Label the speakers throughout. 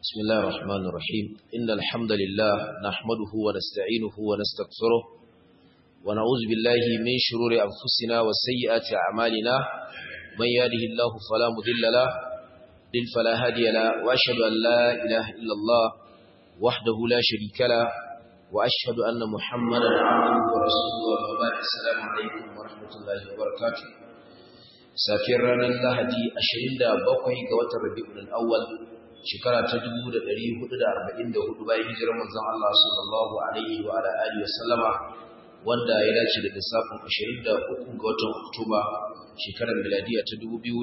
Speaker 1: بسم الله الرحمن الرحيم إن الحمد لله نحمده ونستعينه ونستغفره ونعوذ بالله من شرور أنفسنا وسيئات أعمالنا من يهده الله فلا مضل له ضل فلا هادي له وأشهد أن لا إله إلا الله وحده لا شريك له وأشهد أن محمدا عبده ورسوله وبعد السلام عليكم ورحمة الله وبركاته safiyar ranar lahadi 27 ga watan rabi'ul awwal shekara ta 1444 bayan hijirar manzon Allah sallallahu alaihi wa ala alihi wa sallama wanda ya dace da lissafin 23 ga watan Oktoba shekarar miladiya ta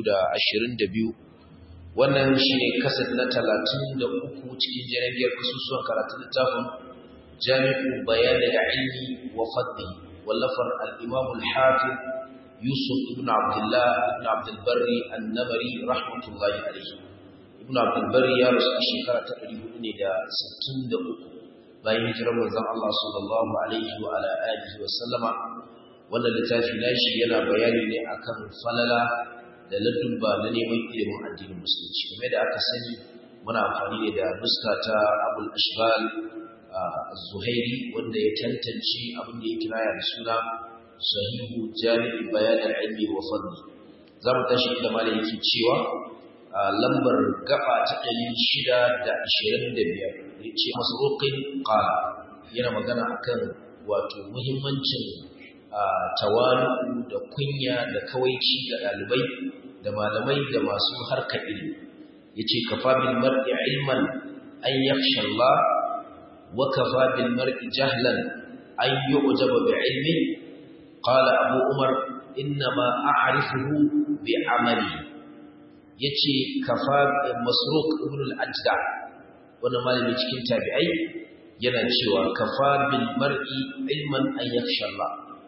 Speaker 1: 2022 wannan shine kasad na 33 cikin jiragiyar kasusuwan karatun littafin Jami'u Bayan al-Ilmi wa Fadli wallafar al-Imam al-Hafiz Yusuf ibn Abdullah ibn Abdul Barri an-Namari rahmatullahi alayhi Ibn Abdul Barri ya rasu a shekara ta 463 bayan hijirar manzon Allah sallallahu alaihi wa ala alihi wa sallama wannan littafi nashi yana bayani ne akan falala da ladubba na neman ilimin addinin musulunci game da aka sani muna amfani ne da nuska ta Abul Ashbal az-Zuhairi wanda ya tantance abin da ya kiraya da suna sahihu jami'i bayan al-ilmi wa fadli zamu tashi inda malai yake cewa lambar gaba ta 625 yace masruqin qala yana magana akan wato muhimmancin tawalu da kunya da kawaici ga dalibai da malamai da masu harkar ilimi yace kafa bil mar'i ilman an yakhsha Allah wa kafa bil mar'i jahlan an yu'jaba bi ilmi قال أبو عمر إنما أعرفه بعملي yace kafa masruq ibn al-ajda wannan malami cikin tabi'ai yana cewa kafa bil mar'i ilman an yakhsha Allah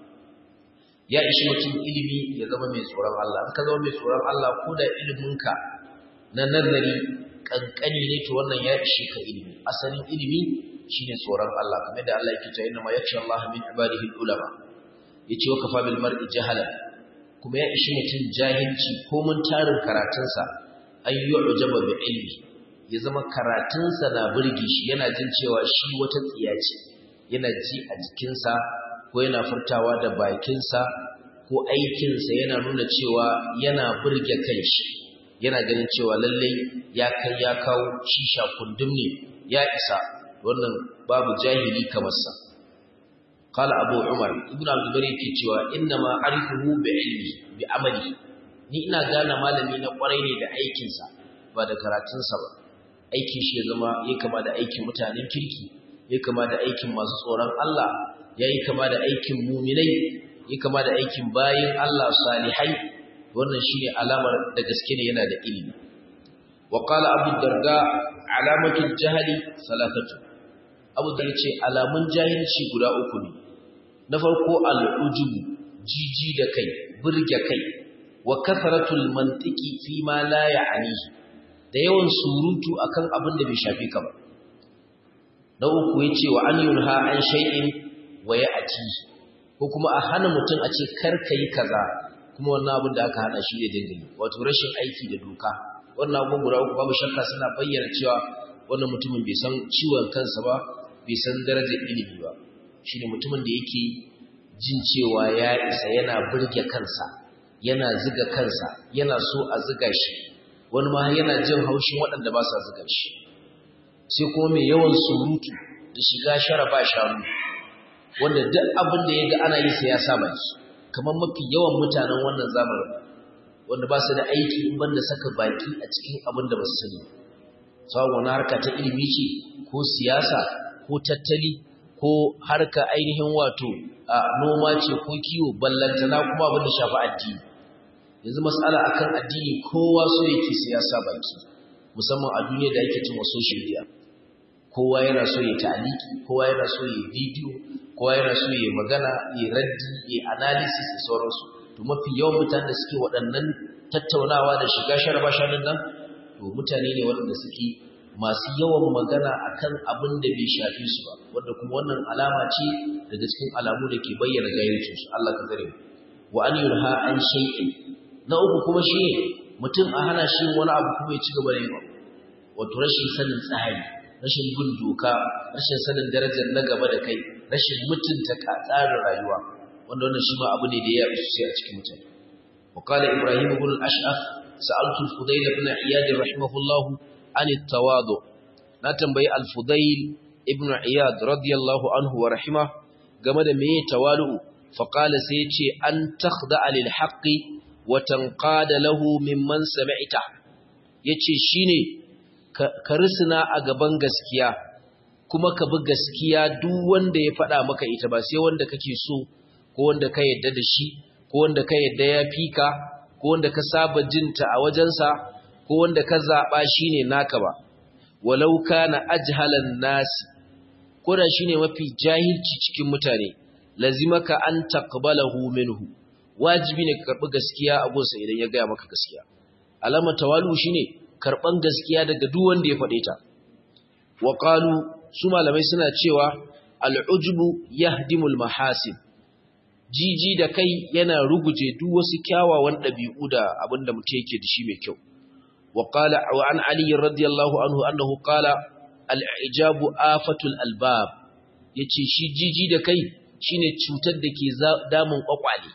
Speaker 1: ya ishi mutum ilimi ya zama mai tsoron Allah in ka zama mai tsoron Allah ko da iliminka na nazari kankani ne to wannan ya ishe ka ilimi asalin ilimi shine tsoron Allah kamar da Allah yake cewa inna ma yakhsha Allah min ibadihi al-ulama yace wa kafa bil mar'i jahala kuma ya ishi mutum jahilci ko mun tarin karatunsa ay yu'jaba bi ilmi ya zama karatunsa na burge shi yana jin cewa shi wata tsiya ce yana ji a jikinsa ko yana furtawa da bakinsa ko aikinsa yana nuna cewa yana burge kanshi yana ganin cewa lallai ya kai ya kawo shisha kundum ne ya isa wannan babu jahili kamar sa قال أبو عمر ابن عبد البر yake cewa inna ma arifuhu bi ilmi bi amali ni ina gane malami na kwarai ne da aikin sa ba da karatun sa ba aikin shi ya zama yayi kama da aikin mutanen kirki yayi kama da aikin masu tsoron Allah yayi kama da aikin mu'minai yayi kama da aikin bayin Allah salihai wannan shine alamar da gaske ne yana da ilimi wa qala abu darda alamatul jahli salatatu abu da yace alamun jahilci guda uku ne na farko al'ujubu jiji da kai burge kai wa kasaratul mantiki fi ma la ya'nihi da yawan surutu akan abin da bai shafi ka ba na uku yace wa an yunha an shay'in wa ya'ti ko kuma a hana mutum a ce kar kai kaza kuma wannan abin da aka hana shi da dinga wato rashin aiki da doka wannan abin guda uku babu shakka suna bayyana cewa wannan mutumin bai san ciwon kansa ba bai san darajar ilimi ba shi ne mutumin da yake jin cewa ya isa yana burge kansa yana ziga kansa yana so a ziga shi wani ma yana jin haushin waɗanda ba sa ziga shi sai kuma mai yawan surutu da shiga shara ba shanu wanda duk abin da ya ga ana yi sai ya saba shi kamar mafi yawan mutanen wannan zamanin wanda ba su da aiki in banda saka baki a cikin abin da ba su sani sawa wani harka ta ilimi ce ko siyasa ko tattali ko harka ainihin wato a noma ce ko kiwo ballantana kuma abin da shafi addini yanzu matsala akan addini kowa so yake siyasa baki musamman a duniya da yake cin social media kowa yana so ya taliki kowa yana so ya bidiyo kowa yana so ya magana ya raddi ya analysis da sauransu to mafi yawan mutanen da suke waɗannan tattaunawa da shiga sharaba shanin nan to mutane ne waɗanda suke masu yawan magana akan abin da bai shafi su ba wanda kuma wannan alama ce daga cikin alamu da ke bayyana jahilcin su Allah ka tsare wa an yurha an shay'in na uku kuma shi mutum a hana shi wani abu kuma ya ci gaba da yin wato rashin sanin tsari rashin bin doka rashin sanin darajar na gaba da kai rashin mutunta ka tsarin rayuwa wanda wannan shi ma abu ne da ya isu sai a cikin mutane وقال إبراهيم بن الأشعث سألت الفضيل بن عياد رحمه الله عن التواضع نتنبي الفضيل ابن عياد رضي الله عنه ورحمه قمد مي توالؤ فقال سيتي أن تخضع للحق وتنقاد له ممن سمعته yace shine ka risina a gaban gaskiya kuma ka bi gaskiya duk wanda ya faɗa maka ita ba sai wanda kake so ko wanda ka yadda da shi ko wanda ka yadda ya fika ko wanda ka saba jinta a wajensa ko wanda ka zaɓa shine naka ba walau kana ajhalan nasi ko da shine mafi jahilci cikin mutane lazimaka an taqbalahu minhu wajibi ne ka karbi gaskiya a gunsa idan ya gaya maka gaskiya alama tawalu shine karban gaskiya daga duk wanda ya faɗe ta wa qalu su malamai suna cewa al'ujbu yahdimul mahasin jiji da kai yana ruguje duk wasu kyawawan ɗabi'u da abinda mutum yake da shi mai kyau wa qala wa an ali radiyallahu anhu annahu qala al'ijabu afatul albab yace shi jiji da kai shine cutar da ke damun kwakwale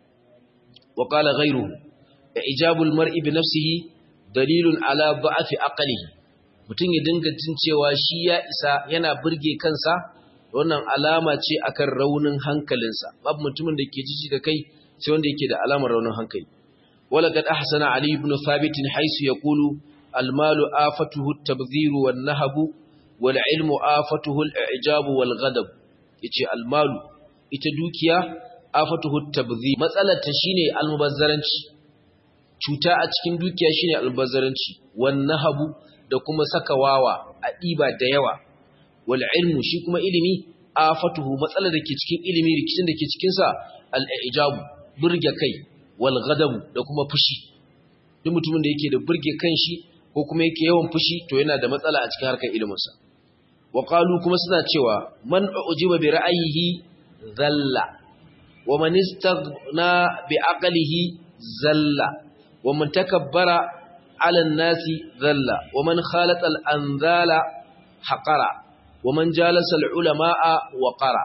Speaker 1: wa qala ghayruhu ijabul mar'i bi nafsihi dalilun ala da'afi aqlihi mutum ya dinga jin cewa shi ya isa yana burge kansa wannan alama ce akan raunin hankalinsa babu mutumin da ke jiji da kai sai wanda yake da alamar raunin hankali wala kad ahsana ali ibn thabit haythu yaqulu al malu afatuhu at tabdhir wan nahab wal ilmu afatuhu al i'jab wal ghadab yace al malu ita dukiya afatuhu at tabdhir matsalar ta shine al mubazzaranci cuta a cikin dukiya shine al mubazzaranci wan nahab da kuma saka wawa a diba da yawa wal ilmu shi kuma ilimi afatuhu matsalar da ke cikin ilimi rikicin da ke cikin sa al ijabu burge kai wal ghadab da kuma fushi duk mutumin da yake da burge kanshi ko kuma yake yawan fushi to yana da matsala a cikin harkar ilimin sa wa qalu kuma suna cewa man ujiba bi ra'ayihi zalla wa man istaghna bi aqlihi zalla wa man takabbara ala an-nasi zalla wa man khalata al-anzala haqara wa man jalasa al-ulama'a wa qara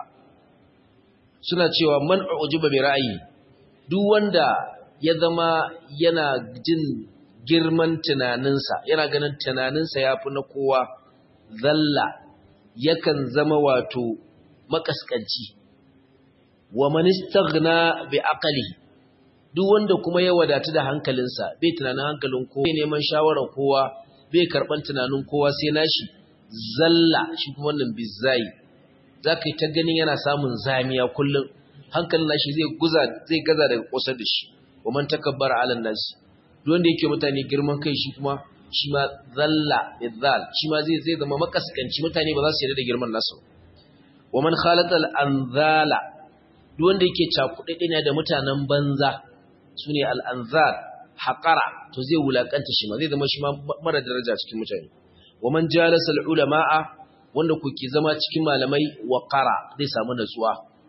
Speaker 1: suna cewa man ujiba bi ra'ayi duk wanda ya zama yana jin girman tunaninsa yana ganin tunaninsa yafi na kowa zalla yakan zama wato makaskanci wa man istaghna bi aqlihi duk wanda kuma ya wadatu da hankalinsa bai tunanin hankalin kowa bai neman shawarar kowa bai karban tunanin kowa sai nashi zalla shi kuma wannan bizai zaka yi ta ganin yana samun zamiya kullum hankalin nashi zai guza zai gaza daga kosar da shi wa man takabbara ala nas duk wanda yake mutane girman kai shi kuma shi ma zalla bizal shi ma zai zai zama makaskanci mutane ba za su yarda da girman nasu wa man khalata al anzala duk wanda yake cakuɗe ne da mutanen banza sune al anzal haqara to zai wulakanta shi ma zai zama shi ma mara daraja cikin mutane wa man jalasa al ulama'a wanda kuke zama cikin malamai wa qara zai samu natsuwa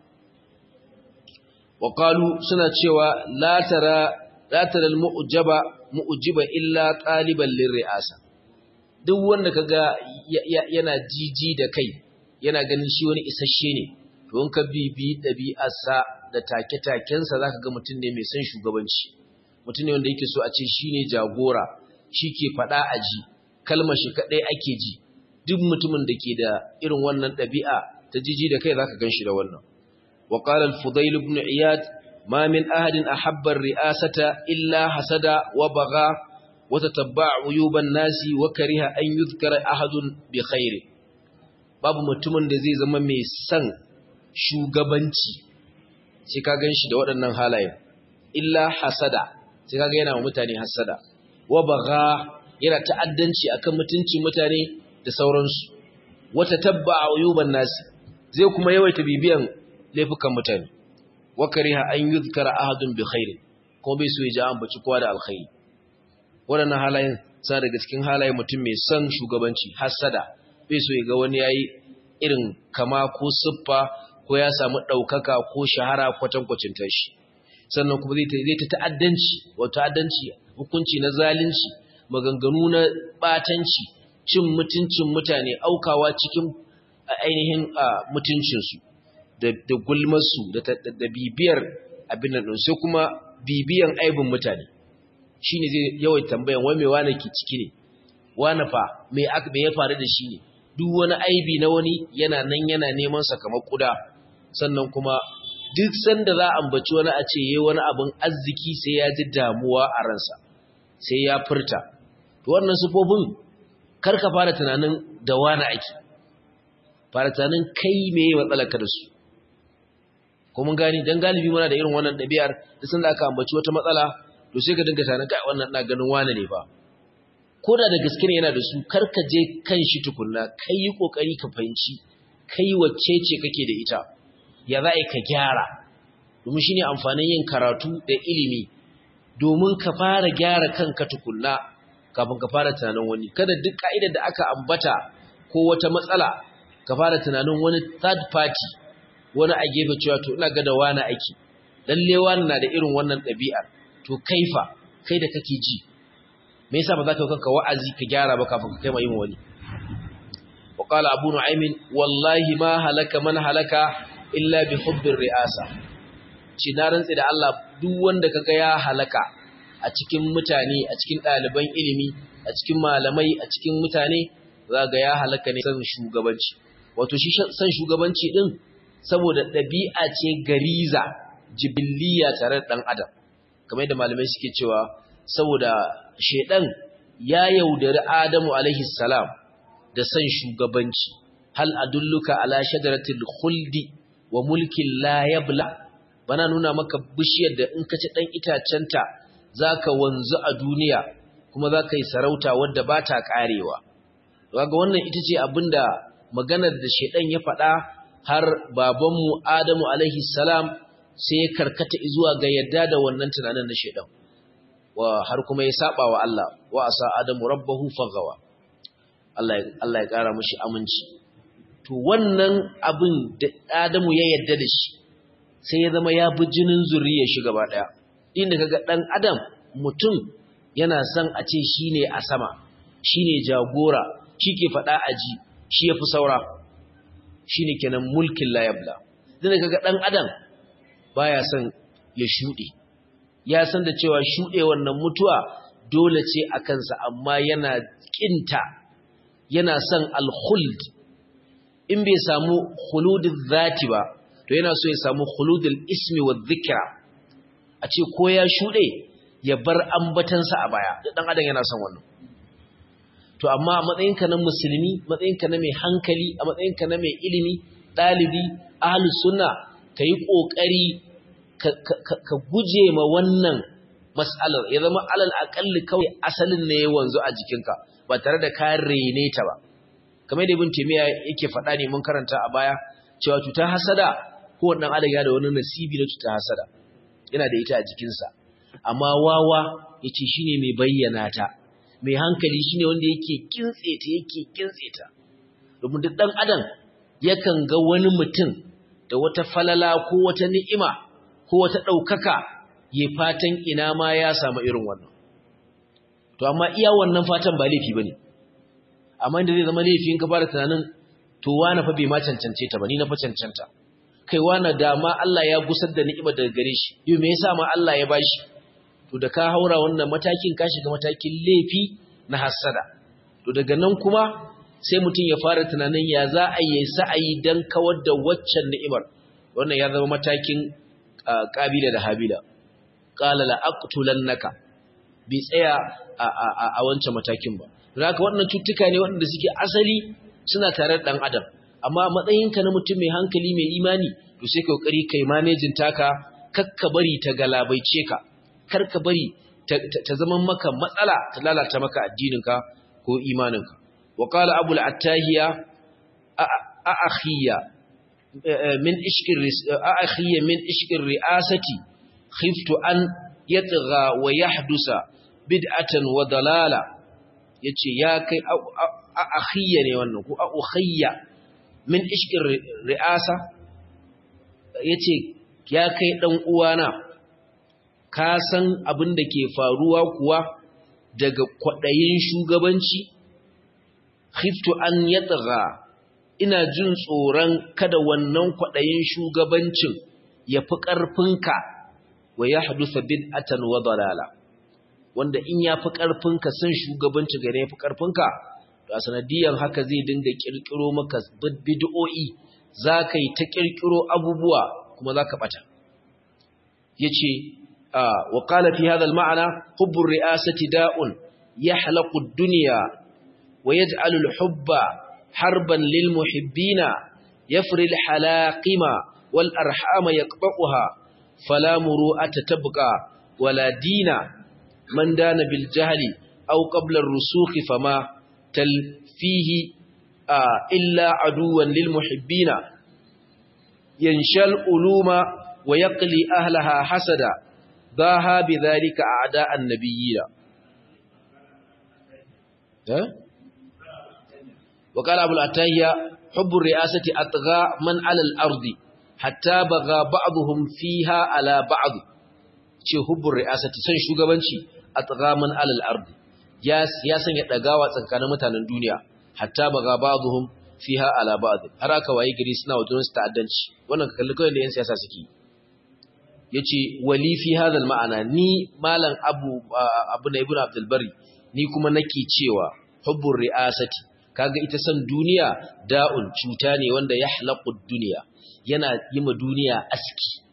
Speaker 1: wa qalu suna cewa la tara la tara al mu'jaba mu'jiba illa taliban lirri'asa duk wanda kaga yana jiji da kai yana ganin shi wani isasshe ne to in ka bibi dabi'arsa da take-takensa zaka ga mutum ne mai son shugabanci mutum ne wanda yake so a ce shine jagora shi ke faɗa a ji kalmar shi kaɗai ake ji duk mutumin da ke da irin wannan ɗabi'a ta jiji da kai zaka gan shi da wannan wa qala al-fudayl ibn iyad ma min ahadin ahabba ar-ri'asata illa hasada wa bagha wa tatabba'a uyuban nasi wa kariha an yuzkara ahadun bi khairi babu mutumin da zai zama mai son shugabanci sai ka gan shi da waɗannan halayen illa hasada sai ka ga yana wa mutane hasada wa baga yana ta'addanci akan mutuncin mutane da sauransu wata tabba a uyuban nasi zai kuma yawaita bibiyan laifukan mutane wa kariha an yuzkara ahadun bi khairi ko bai so ya ji an baci kowa da alkhairi waɗannan halayen sa daga cikin halayen mutum mai son shugabanci hasada bai so ya ga wani yayi irin kama ko siffa ko ya samu ɗaukaka ko shahara kwatankwacin tashi sannan kuma zai ta ta'addanci wa ta'addanci hukunci na zalunci maganganu na batanci cin mutuncin mutane aukawa cikin ainihin mutuncinsu da gulmarsu da bibiyar abin nan sai kuma bibiyan aibin mutane shi ne zai yawai tambayan wai mai wane ke ciki ne wane fa mai ya faru da shi ne duk wani aibi na wani yana nan yana neman kamar kuda sannan kuma duk sanda za a ambaci wani a ce yayi wani abin arziki sai ya ji damuwa a ransa sai ya furta to wannan sufofin kar ka fara tunanin da wani ake fara tunanin kai meye matsalarka da su ko mun gani dan galibi muna da irin wannan ɗabi'ar da sanda aka ambaci wata matsala to sai ka dinga tunanin kai wannan ina ganin wani ne ba ko da da gaske ne yana da su kar ka je kan shi tukunna kai yi kokari ka fahimci kai wacce ce kake da ita ya za ka gyara domin shine amfanin yin karatu da ilimi domin ka fara gyara kanka tukunna kafin ka fara tunanin wani kada duk ka'idar da aka ambata ko wata matsala ka fara tunanin wani third party wani a gefe cewa to ina ga da wani aiki lalle wani na da irin wannan ɗabi'ar to kaifa kai da kake ji me yasa ba za ka yi kanka wa'azi ka gyara ba kafin ka kai ma yin wani wa qala abu nu'aym wallahi ma halaka man halaka illa bi hubbir ri'asa ci na rantsi da Allah duk wanda kaga ya halaka a cikin mutane a cikin ɗaliban ilimi a cikin malamai a cikin mutane zaga ya halaka ne san shugabanci wato shi san shugabanci din saboda ɗabi'a ce gariza jibiliya tare da ɗan adam kamar yadda malamai suke cewa saboda shedan ya yaudari adamu alaihi salam da san shugabanci hal adulluka ala shajaratil khuldi wa mulkin la yabla bana nuna maka bishiyar da in ka ci dan itacenta zaka wanzu a duniya kuma zaka yi sarauta wadda ba ta karewa kaga wannan ita ce abinda maganar da shedan ya faɗa har babanmu Adamu alaihi salam sai ya karkata zuwa ga yadda da wannan tunanin na shedan wa har kuma ya saba wa Allah wa asa Adamu rabbahu fagawa Allah Allah ya kara mishi aminci to wannan abin da Adamu ya yadda da shi sai ya zama ya bi jinin zuriyar shi gaba daya inda kaga dan Adam mutum yana son a ce shine a sama shine jagora shike fada aji shi yafi saura shine kenan mulkin la yabla inda kaga dan Adam baya son ya shude ya san da cewa shude wannan mutuwa dole ce a kansa amma yana kinta yana son al-khuld in bai samu khuludul zati ba to yana so ya samu khuludul ismi wa dhikra a ce ko ya shude ya bar ambatansa a baya dan adam yana son wannan to amma a matsayinka na musulmi matsayinka na mai hankali a matsayinka na mai ilimi dalibi ahlus sunna kai kokari ka guje ma wannan mas'alar ya zama alal aqalli kawai asalin ne ya wanzu a jikinka ba tare da ka rene ta ba kamar da ibn taymiya yake faɗa ne mun karanta a baya cewa cutar hasada ko wannan adam ya da wani nasibi na cutar hasada yana da ita a jikinsa amma wawa yace shine mai bayyana ta mai hankali shine wanda yake kintse ta yake kintse ta domin duk dan adam yakan ga wani mutum da wata falala ko wata ni'ima ko wata ɗaukaka ya fatan ina ma ya samu irin wannan to amma iya wannan fatan ba laifi bane amma inda zai zama laifin ka fara tunanin to wani fa bai ma cancance ta ba ni na fa cancanta kai wani da ma Allah ya gusar da ni'ima daga gare shi yau me yasa ma Allah ya bashi to da ka haura wannan matakin ka shiga matakin laifi na hasada to daga nan kuma sai mutum ya fara tunanin ya za a yi sa'ayi dan kawar da waccan ni'imar wannan ya zama matakin kabila da habila qala la aqtulannaka bi tsaya a wancan matakin ba haka waɗannan cutuka ne waɗanda suke asali suna tare da ɗan adam amma matsayinka na mutum mai hankali mai imani to sai kokari kai manejin taka kakka bari ta galabaice ka kar ka bari ta zama maka matsala ta lalata maka addininka ko imaninka wa qala abul attahiya a akhiya min ishkir a akhiya min ishkir ri'asati khiftu an yatgha wa yahdusa bid'atan wa dalala yace ya kai a akhiyya ne wannan ko a ukhayya min ishkin ri'asa yace ya kai dan uwana ka san abin da ke faruwa kuwa daga kwadayin shugabanci khiftu an yatgha ina jin tsoron kada wannan kwadayin shugabancin ya fi ƙarfinka wa yahdusa bid'atan wa dalala wanda in ya fi ƙarfinka san shugabanci gare ya fi ƙarfinka to a sanadiyan haka zai dinga kirkiro maka bid'o'i zaka yi ta kirkiro abubuwa kuma zaka bata yace wa qala fi hadha al-ma'na hubbu ar-ri'asati da'un yahlaqu ad-dunya wa yaj'alu al-hubba harban lil muhibbina yafri al-halaqima wal arhama yaqba'uha fala muru'ata tabqa wala dina man dana bil jahli aw qabla ar-rusukh fama talfihi illa aduwan lil muhibbina yanshal uluma wa yaqli ahlaha hasada ضاها بذلك أعداء النبيين وقال أبو الأتاهية حب الرئاسة أطغى من على الأرض حتى بغى بعضهم فيها على بعض ce hubbun ri'asati san shugabanci a tsagaman alal ardi ya sanya dagawa tsakanin mutanen duniya hatta baga ba'dhum fiha ala ba'd har aka waye gari suna wajen su ta'addanci wannan ka kalli kawai da yan siyasa suke yace wali fi hadha ma'ana ni malam abu abu na ibnu abdul bari ni kuma nake cewa hubbur ri'asati kaga ita san duniya da'un cuta ne wanda yahlaqu dunya yana yima duniya aski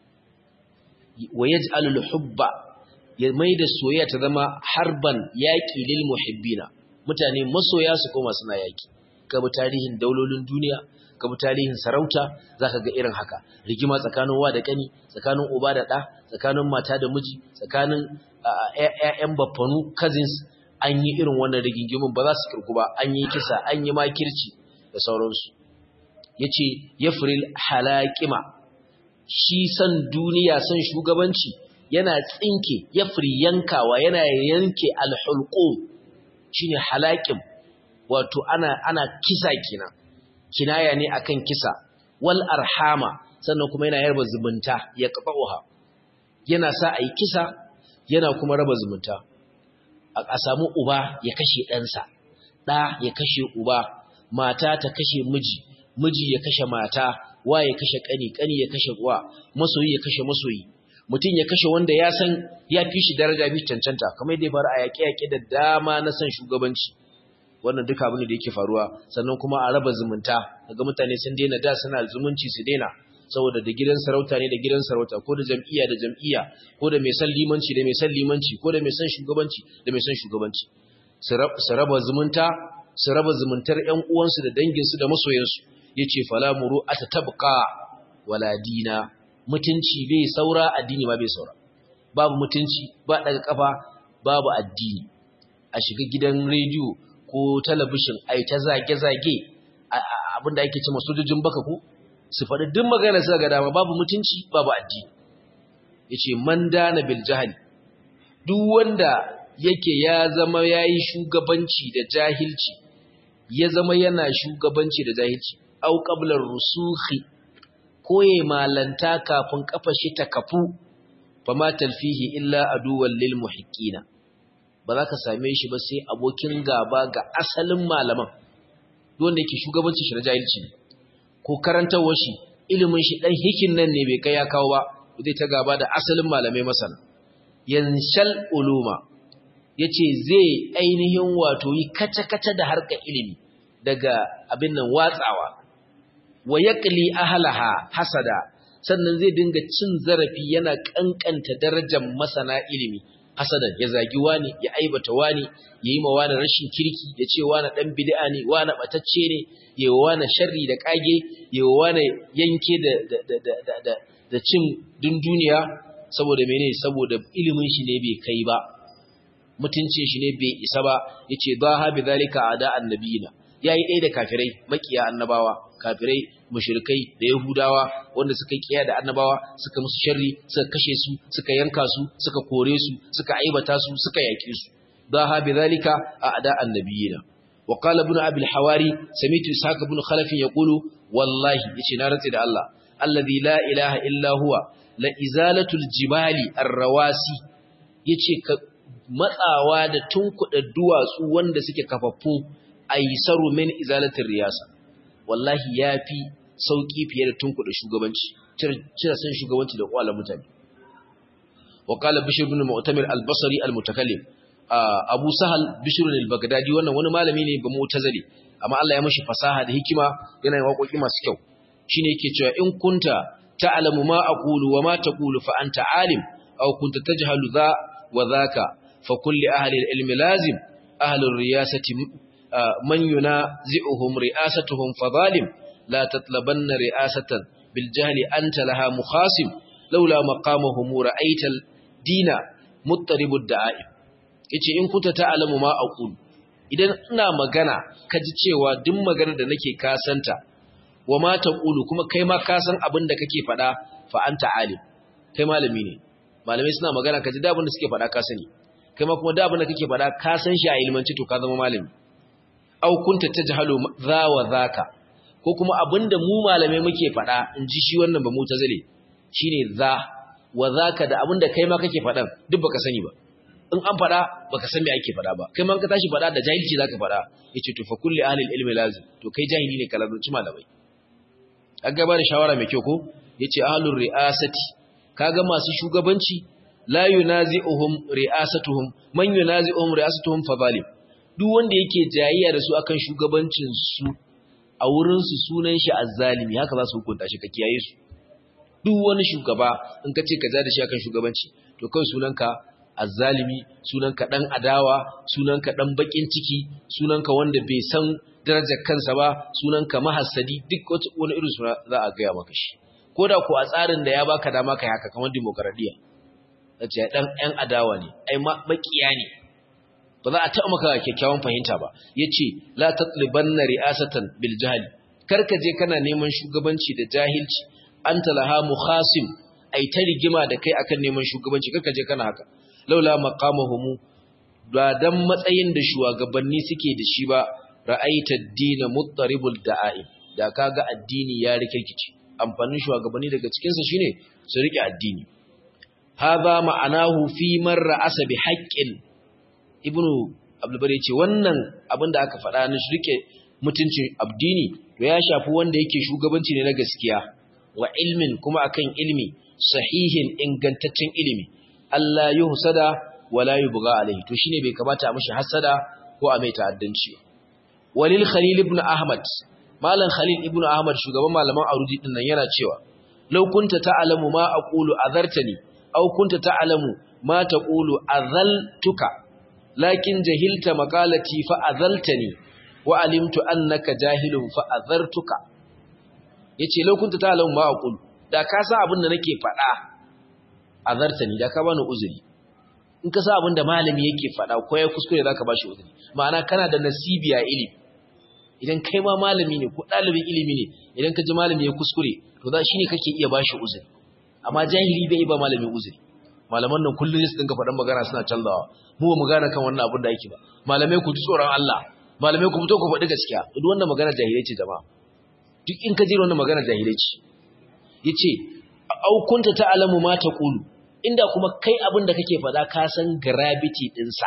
Speaker 1: wa yaj'alu hubba ya maida soyayya ta zama harban yaqi lil muhibbina mutane masoya su koma suna yaki kabi tarihin daulolin duniya kabi tarihin sarauta zaka ga irin haka rigima tsakanin wa da kani tsakanin uba da ɗa tsakanin mata da miji tsakanin ƴaƴan baffanu cousins an yi irin wannan rigingimin ba za su kirku ba an yi kisa an yi makirci da sauransu yace yafril halaqima shi san duniya san shugabanci yana tsinke yafri yankawa yana yanke alhulqum shine halaqim wato ana ana kisa kenan kinaya ne akan kisa wal arhama sannan kuma yana yarba zumunta ya qafa'uha yana sa ayi kisa yana kuma raba zumunta a samu uba ya kashe ɗansa ɗa ya kashe uba mata ta kashe miji miji ya kashe mata wa ya kashe ƙani ƙani ya kashe uwa masoyi ya kashe masoyi mutum ya kashe wanda ya san ya fi shi daraja fi cancanta kamar yadda ya faru a yaƙe-yaƙe da dama na san shugabanci wannan duka abin da yake faruwa sannan kuma a raba zumunta daga mutane sun daina da suna zumunci su daina saboda da gidan sarauta ne da gidan sarauta ko da jam'iyya da jam'iyya ko da mai san limanci da mai san limanci ko da mai san shugabanci da mai san shugabanci su raba zumunta su raba zumuntar ƴan uwansu da danginsu da masoyansu yace fala muru atatabqa wala dina mutunci bai saura addini ma bai saura babu mutunci ba daga kafa babu addini a shiga gidan rediyo ko talabishin ai ta zage-zage abinda ake cewa sojojin baka ko su faɗi duk magana suka ga dama babu mutunci babu addini yace man dana bil jahli duk wanda yake ya zama yayi shugabanci da jahilci ya zama yana shugabanci da jahilci au qabla rusukhi koye malanta kafin kafa shi ta kafu fama talfihi illa aduwwan lil muhiqqina ba za ka same shi ba sai abokin gaba ga asalin malaman wanda yake shugabancin shi na jahilci ne ko karantawar shi ilimin shi dan hikin nan ne bai kai ya kawo ba zai ta gaba da asalin malamai masana yanshal uluma yace zai ainihin wato yi kace-kace da harkar ilimi daga abin nan watsawa wa yaqli ahlaha hasada sannan zai dinga cin zarafi yana kankanta darajar masana ilimi hasadan ya zagi wani ya aibata wani ya yi ma wani rashin kirki ya ce wani ɗan bid'a ne wani ɓatacce ne ya yi wani sharri da ƙage ya yi wani yanke da cin dunduniya saboda mene saboda ilimin shi ne bai kai ba mutuncin shi ne bai isa ba ya ce ba ha bi zalika a da annabiyina ya yi ɗaya da kafirai makiya annabawa kafirai mushrikai da yahudawa wanda suka kiya da annabawa suka musu sharri suka kashe su suka yanka su suka kore su suka aibata su suka yake su daha bidhalika a'da annabiyina wa qala ibn abi al-hawari sami'tu ishaq ibn khalaf yaqulu wallahi yace na rantsi da Allah alladhi la ilaha illa huwa la izalatu al-jibali ar-rawasi yace ka matsawa da tunkuda duwatsu wanda suke kafaffu aisaru min izalatir riyasa wallahi yafi sauki fiye da tunkuda shugabanci cire san shugabanci da kwalan mutane wa qala bishr ibn mu'tamir al-basri al-mutakallim abu sahal bishr al-baghdadi wannan wani malami ne ba mu'tazili amma Allah ya mashi fasaha da hikima yana yin waƙoƙi masu kyau shine yake cewa in kunta ta'lamu ma aqulu wa ma taqulu fa anta alim aw kunta tajhalu dha wa dhaka fa kulli ahli al-ilm lazim ahli ar-riyasati man yunazi'uhum ri'asatuhum fa zalim la tatlabanna ri'asatan bil jahli anta laha mukhasim laula maqamahum ra'aita al-dina muttaribud da'im yace in kunta ta'lamu ma aqulu idan ina magana ka ji cewa duk magana da nake kasanta wa ma taqulu kuma kai ma ka san abin da kake faɗa fa anta alim kai malami ne malamai suna magana ka ji da abin da suke faɗa ka sani kai ma kuma da abin da kake faɗa ka san shi a ilmanci to ka zama malami au kunta tajhalu za wa zaka ko kuma abin da mu malamai muke faɗa in ji shi wannan ba mu tazale shine za wa zaka da abin da kai ma kake faɗan duk baka sani ba in an faɗa baka san me ake faɗa ba kai man ka tashi faɗa da jahilci zaka faɗa yace to fa kulli ahli ilmi lazim to kai jahili ne kalazunci malamai an gaba da shawara mai kyau ko yace ahlur ri'asati kaga masu shugabanci la yunazi'uhum ri'asatuhum man yunazi'uhum ri'asatuhum fa zalim duk wanda yake jayayya da su akan shugabancin su a wurin su sunan shi azzalimi haka za su hukunta shi ka kiyaye su duk wani shugaba in ka ce ka ja da shi akan shugabanci to kai sunanka azzalimi sunanka dan adawa sunanka dan bakin ciki sunanka wanda bai san darajar kansa ba sunanka mahassadi duk wani irin suna za a gaya maka shi koda ko a tsarin da ya baka dama kai haka kamar demokradiya zace dan ɗan adawa ne ai makiya ne ba za a taɓa maka kyakkyawan fahimta ba yace la tatlibanna ri'asatan bil jahli karka je kana neman shugabanci da jahilci anta laha mukhasim ai ta rigima da kai akan neman shugabanci karka je kana haka laula maqamuhum ba dan matsayin da shugabanni suke da shi ba ra'aita ad-din muttaribul da'im da kaga addini ya rikirkice amfanin shugabanni daga cikin sa shine su rike addini hadha ma'anahu fi man ra'asa bi haqqin ibnu abdul bari ce wannan abinda aka faɗa na rike mutuncin addini to ya shafi wanda yake shugabanci ne na gaskiya wa ilmin kuma akan ilmi sahihin ingantaccen ilimi Allah yi husada wala yi buga alaihi to shine bai kamata a mashi hasada ko a mai ta'addanci walil khalil ibn ahmad malam khalil ibn ahmad shugaban malaman arudi din nan yana cewa law kunta ta'lamu ma aqulu azartani aw kunta ta'lamu ma taqulu azaltuka lakin jahilta maqalati fa azaltani wa alimtu annaka jahilun fa azartuka yace law kunta ta'lamu ma aqulu da ka san abin da nake faɗa azartani da ka bani uzuri in ka san abin da malami yake faɗa ko ya kuskure zaka bashi uzuri ma'ana kana da nasibi a ilimi idan kai ma malami ne ko ɗalibin ilimi ne idan ka ji malami ya kuskure to za shine kake iya bashi uzuri amma jahili bai ba malami uzuri malaman nan kullun su dinga faɗan magana suna canzawa mu ba mu gane kan wannan abin da yake ba malamai ku ji tsoron Allah malamai ku fito ku faɗi gaskiya duk wannan magana jahilai ce jama'a duk in ka ji wannan magana jahilai ce yace au kunta ta'lamu ma taqulu inda kuma kai abin da kake faɗa ka san gravity din sa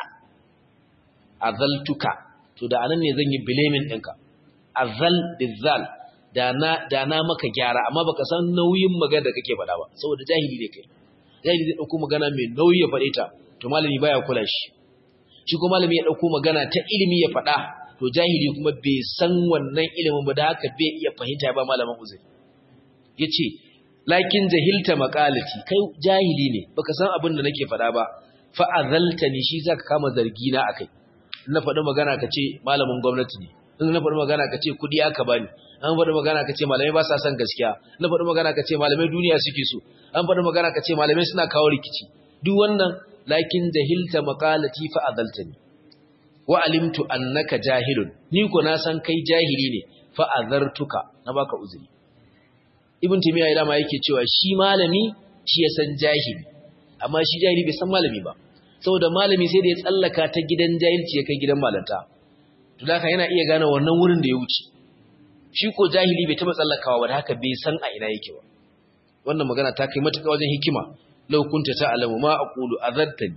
Speaker 1: azaltuka to da anan ne zan yi blaming ɗinka azal bizal da na da na maka gyara amma baka san nauyin magana da kake faɗa ba saboda jahili ne kai jahili zai dauko magana mai nauyi ya faɗe ta to malami baya kula shi shi kuma malami ya dauko magana ta ilimi ya faɗa to jahili kuma bai san wannan ilimin ba da haka bai iya fahimta ya ba malamin uzuri yace lakin jahilta maqalati kai jahili ne baka san abin da nake faɗa ba fa azaltani shi zaka kama zargi na akai na faɗi magana ka ce malamin gwamnati ne in na faɗi magana ka ce kuɗi aka bani an faɗi magana ka ce malamai ba sa son gaskiya na faɗi magana ka ce malamai duniya suke so an faɗi magana ka ce malamai suna kawo rikici duk wannan lakin jahilta maqalati fa azaltani wa alimtu annaka jahilun ni ko na san kai jahili ne fa azartuka na baka uzuri ibn timiya ila ma yake cewa shi malami shi ya san jahili amma shi jahili bai san malami ba saboda malami sai da ya tsallaka ta gidan jahilci ya kai gidan malanta to haka yana iya gane wannan wurin da ya wuce shi ko jahili bai taba tsallakawa ba da haka bai san a ina yake ba wannan magana ta kai matuƙa wajen hikima law kunta ta'lamu ma aqulu azartani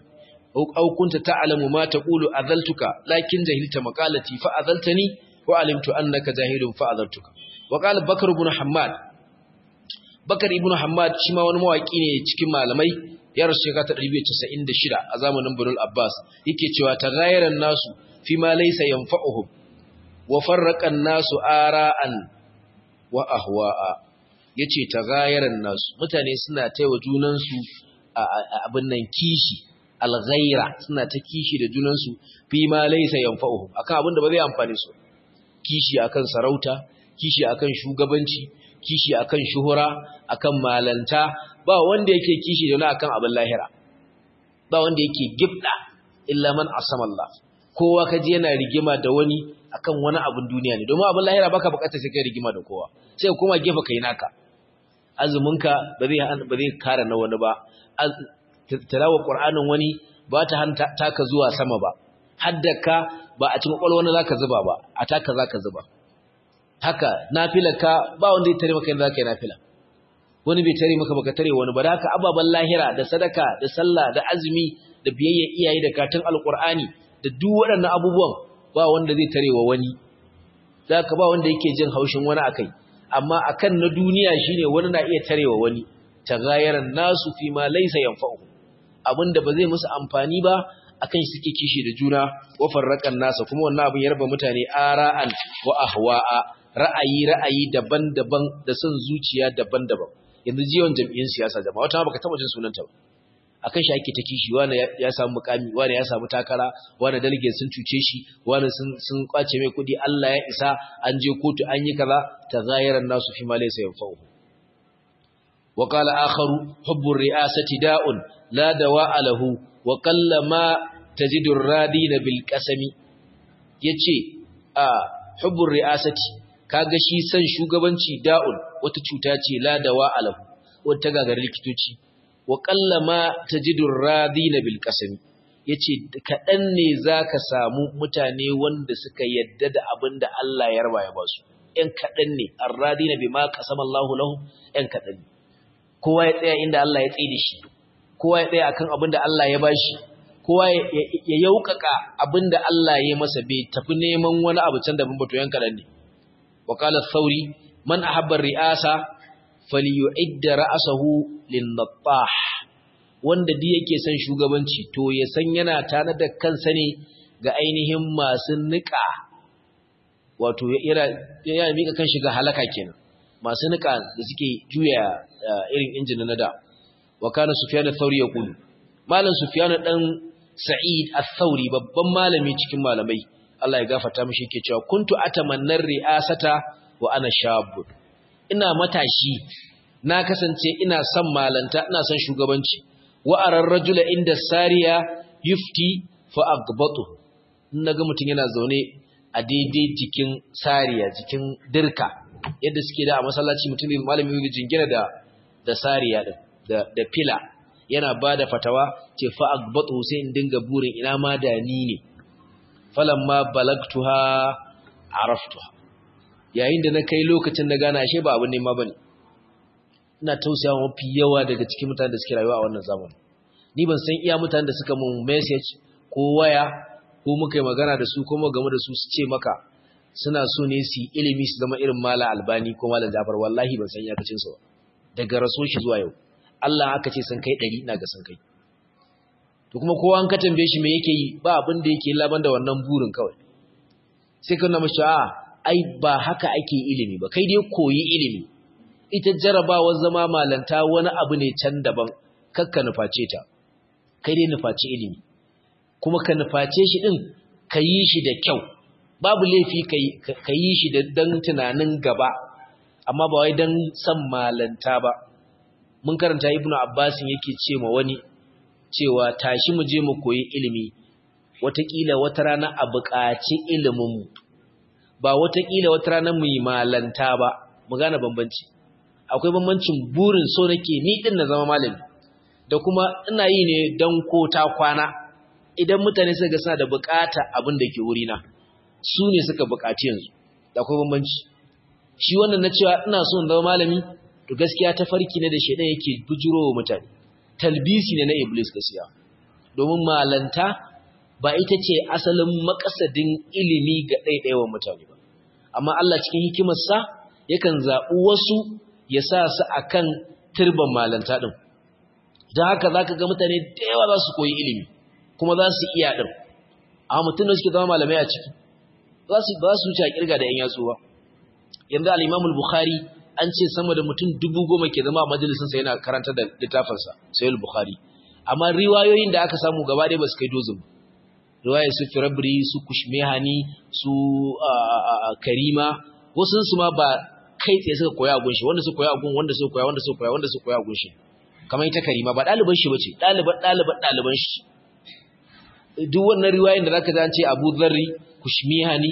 Speaker 1: aw kunta ta'lamu ma taqulu adhaltuka lakin jahilta maqalati fa adhaltani wa alimtu annaka jahilun fa adhaltuka wa qala bakr ibn hammad bakar ibn hammad shi ma wani mawaki ne cikin malamai ya rasu shekara ta 296 a zamanin Bunul Abbas yake cewa tagayyaran nasu fi ma laysa yanfa'uhum wa farraqan nasu ara'an wa ahwa'a yace tagayyaran nasu mutane suna taiwa junan su abin nan kishi alghaira suna ta kishi da junan su fi ma laysa yanfa'uhum akan abin da ba zai amfane su kishi akan sarauta kishi akan shugabanci kishi akan shuhura akan malanta ba wanda yake kishi da wani akan abin lahira ba wanda yake gibda illa man asama Allah kowa kaji yana rigima da wani akan wani abin duniya ne domin abin lahira baka bukatar sai kai rigima da kowa sai kuma gefe kai naka azuminka ba zai ba zai kare na wani ba tilawa qur'anin wani ba ta hanta taka zuwa sama ba haddaka ba a cikin kwalwa wani zaka zuba ba a taka zaka zuba haka nafilarka ba wanda ya tare maka yadda zaka yi nafila wani bai tare maka baka tare wani ba da haka ababan lahira da sadaka da sallah da azumi da biyayya iyaye da katun alqur'ani da duk waɗannan abubuwan ba wanda zai tare wa wani zaka ba wanda yake jin haushin wani akai amma akan na duniya shine wani na iya tarewa wani tagayaran nasu fi ma laysa yanfa'u abinda ba zai musu amfani ba akan shi suke kishi da juna wa farraqan nasa kuma wannan abin ya raba mutane ara'an wa ahwa'a ra'ayi ra'ayi daban-daban da son zuciya daban-daban yanzu jiyon jam'iyyar siyasa jama'a wata baka taba jin sunanta ba akan shi ake ta kishi wani ya samu mukami wani ya samu takara wani delegate sun cuce shi wani sun sun kwace mai kudi Allah ya isa an je kotu an yi kaza tazayaran nasu fi ma laysa yanfa'u wa qala akharu hubbu ri'asati da'un la dawa'a lahu wa qalla ma tajidu ar-radina bil qasami yace a hubbu ri'asati kaga shi san shugabanci da'un wata cuta ce la dawa'a lahu wata gagarar likitoci wa ma tajidur radina bil qasami yace kadan ne zaka samu mutane wanda suka yadda da abinda Allah ya raba ya basu ɗan kadan ne arradina bima qasama Allahu lahu ɗan kadan ne kowa ya tsaya inda Allah ya tsaye da shi kowa ya tsaya akan abinda Allah ya bashi kowa ya yaukaka abinda Allah ya masa bai tafi neman wani abu can da ban bato yan kadan ne wa qala thawri man ahabba ri'asa falyu'idda ra'sahu lin-nattah wanda duk yake son shugabanci to ya san yana tare da kansa ne ga ainihin masu nika wato yana yana mika kan shiga halaka kenan masu nika da suke juya irin injin na da wa kana sufyan ath-thawri yaqulu malam sufyan dan sa'id ath-thawri babban malami cikin malamai Allah ya gafarta mishi yake cewa kuntu atamannar ri'asata wa ana shabun ina matashi na kasance ina son malanta ina son shugabanci wa arar rajula inda sariya yufti fa agbatu naga mutun yana zaune a daidai jikin sariya jikin dirka yadda suke da a masallaci mutum malami yake jingina da da sariya din da da fila yana bada fatawa ce fa agbatu sai in dinga burin ina ma da ni ne falamma balagtuha araftuha yayin da na kai lokacin da gana ashe ba abin nema bane ina tausaya mafi yawa daga cikin mutanen da suke rayuwa a wannan zamani ni ban san iya mutanen da suka mun message ko waya ko muka yi magana da su ko mu game da su su ce maka suna so ne su ilimi su zama irin mala albani ko malam jafar wallahi ban san iyakacin su daga raso shi zuwa yau Allah aka ce sun kai 100 ina ga sun kai to kuma kowa an ka tambaye shi me yake yi ba abin da yake laban da wannan burin kawai sai ka nuna mashi a ai ba haka ake ilimi ba kai dai koyi ilimi ita jarabawar zama malanta wani abu ne can daban kakka nuface ta kai dai nufaci ilimi kuma ka nuface shi din ka yi shi da kyau babu laifi ka yi shi da dan tunanin gaba amma ba wai dan san malanta ba mun karanta ibnu abbasin yake ce ma wani cewa tashi mu je mu koyi ilimi watakila wata rana a buƙaci iliminmu ba watakila wata rana mu yi malanta ba mu gane bambanci akwai bambancin burin so nake ni din na zama malami da kuma ina yi ne don ko ta kwana idan mutane suka ga suna da bukata abin da ke wurina su ne suka bukaci yanzu da akwai bambanci shi wannan na cewa ina so in zama malami to gaskiya ta farki ne da shedan yake bujuro wa mutane talbisi ne na iblis gaskiya domin malanta ba ita ce asalin makasadin ilimi ga ɗaiɗaiwan mutane ba amma Allah cikin hikimarsa yakan zaɓi wasu ya sa su akan turban malanta ɗin don haka za ka ga mutane da yawa za su koyi ilimi kuma za su iya ɗin amma mutum da suke zama malamai a ciki ba su wuce a kirga da ‘yan yatsu ba yanzu al'imamul bukhari an ce sama da mutum dubu goma ke zama a majalisinsa yana karanta da littafinsa sayul bukhari amma riwayoyin da aka samu gaba ɗaya ba su kai dozin riwayar su firabri su kushmehani su karima wasu su ma ba kai tsaye suka koya a gunshi wanda su koya a gun wanda su koya wanda su koya wanda su koya a gunshi kamar ita karima ba ɗaliban shi bace ɗaliban ɗaliban ɗaliban shi duk wannan riwayoyin da zaka ji an ce Abu Dharri kushmihani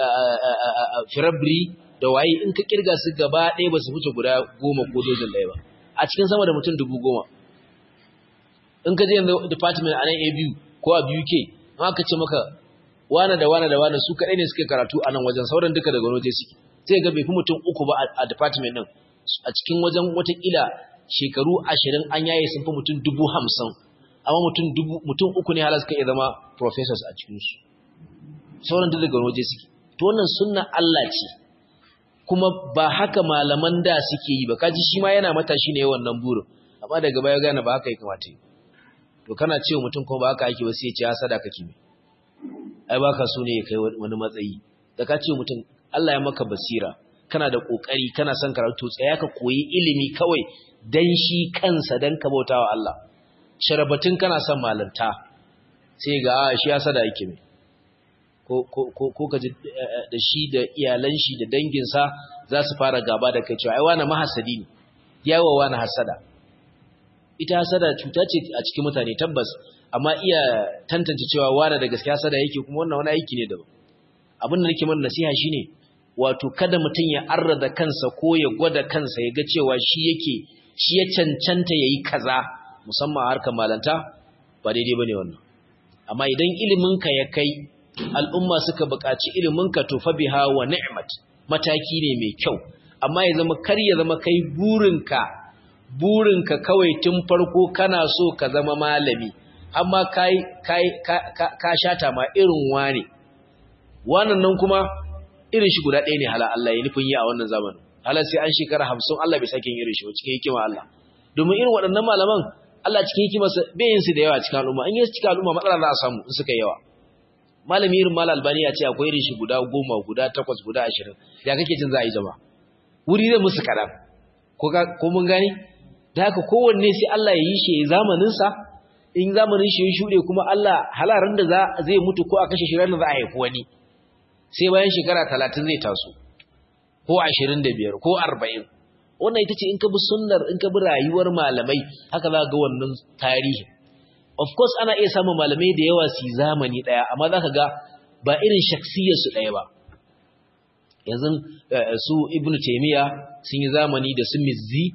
Speaker 1: firabri da waye in ka kirga su gaba ɗaya ba su wuce guda goma ko dozin ɗaya ba a cikin sama da mutum dubu goma in ka je yanzu department a nan abu ko a buk in aka ce maka wane da wane da wane su kaɗai ne suke karatu a nan wajen sauran duka daga waje suke sai ga bai fi mutum uku ba a department ɗin a cikin wajen watakila shekaru ashirin an yaye sun fi mutum dubu hamsin amma mutum uku ne halar suka iya zama professors a cikinsu sauran duk daga waje suke to wannan sunna Allah ce kuma ba haka malaman da suke yi ba kaji shi ma yana matashi ne wannan burin amma daga baya gane ba haka ya kamata yi to kana cewa mutum kuma ba haka yake ba sai ya ce hasada kake me ai baka so ne ya kai wani matsayi da ka ce mutum Allah ya maka basira kana da kokari kana son karatu tsaya ka koyi ilimi kawai dan shi kansa dan ka bautawa Allah sharabatun kana son malanta sai ga shi hasada yake me ko ka ji da shi da iyalan shi da danginsa za su fara gaba da kai cewa ai wani mahasadi ne yawa wani hasada ita hasada cuta ce a cikin mutane tabbas amma iya tantance cewa wani da gaskiya hasada yake kuma wannan wani aiki ne daban abin da nake mana nasiha shine wato kada mutum ya arrada kansa ko ya gwada kansa ya ga cewa shi yake shi ya cancanta yayi kaza musamman a harkar malanta ba daidai bane wannan amma idan ilimin ka ya kai al'umma suka buƙaci iliminka to fa biha wa ni'mat mataki ne mai kyau amma ya zama kar ya zama kai burinka burinka kawai tun farko kana so ka zama malami amma kai kai ka, ka, ka shata ma irin wane wannan nan kuma irin shi guda ɗaya ne hala Allah ya nufin yi a wannan zamanin hala sai an shekara hamsin Allah bai sake yin irin shi ba cikin hikima Allah domin irin waɗannan malaman Allah cikin hikimarsa bai yin su da yawa cikin al'umma in yi cikin al'umma matsala za a samu in suka yawa malami irin mal albani ya ce akwai irin shi guda goma guda takwas guda ashirin ya kake jin za a yi jama wuri zai musu kaɗan ko mun gani da haka kowanne sai Allah ya yi shi ya zamaninsa in zamanin shi ya shuɗe kuma Allah halarin da zai mutu ko a kashe shi ranar za a haifi wani sai bayan shekara talatin zai taso ko ashirin da biyar ko arba'in wannan ita ce in ka bi sunnar in ka bi rayuwar malamai haka za ga wannan tarihi of course ana iya samun malamai da yawa su zamani daya amma zaka ga ba irin shaksiyar su daya ba yanzu su ibnu taymiya sun yi zamani da su mizzi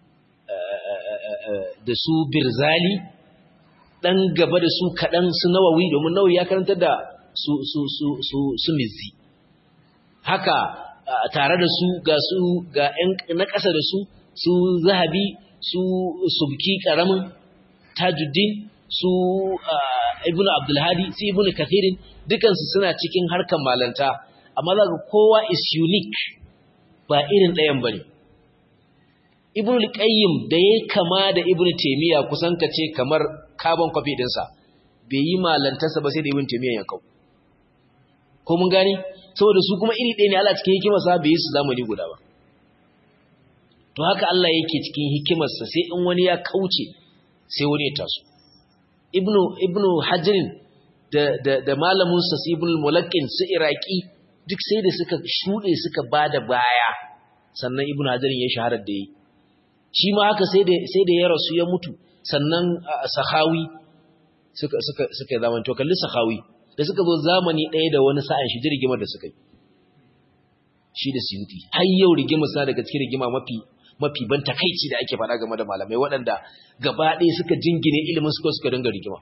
Speaker 1: da su birzali dan gaba da su kadan su nawawi domin nawawi ya karanta da su su su su su mizzi haka tare da su ga su ga na ƙasa da su su zahabi su subki karamin tajuddin su ibn abdulhadi su ibn kathirin dukansu suna cikin harkar malanta amma za kowa is unique ba irin ɗayan ba ne ibn al-qayyim da ya kama da ibn taymiya kusan ka ce kamar carbon copy ɗinsa bai yi malantarsa ba sai da ibn taymiya ya kau ko mun gani saboda su kuma iri ɗaya ne Allah cikin hikimarsa bai yi su zamani guda ba to haka Allah yake cikin hikimarsa sai in wani ya kauce sai wani ya taso ibnu ibnu hajirin da da da malamin sa ibnu mulakkin su iraki duk sai da suka shude suka bada baya sannan ibnu hajirin ya shahara da yi shi ma haka sai da sai da ya rasu ya mutu sannan sahawi suka suka suka zaman to kalli sahawi da suka zo zamani ɗaya da wani sa'an shi rigimar da suka yi shi da suyuti har yau rigimar sa daga cikin rigima mafi mafi ban takaici da ake faɗa game da malamai waɗanda gaba ɗaya suka jingine ilimin suka suka dinga rigima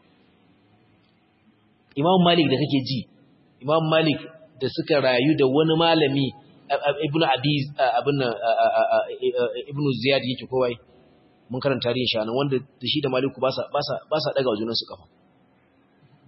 Speaker 1: imam malik da kake ji imam malik da suka rayu da wani malami ibnu abi abin ibnu ziyad yake kowai mun karanta tarihin shi wanda da shi da maliku ba sa ba sa ba sa daga wajen su kafa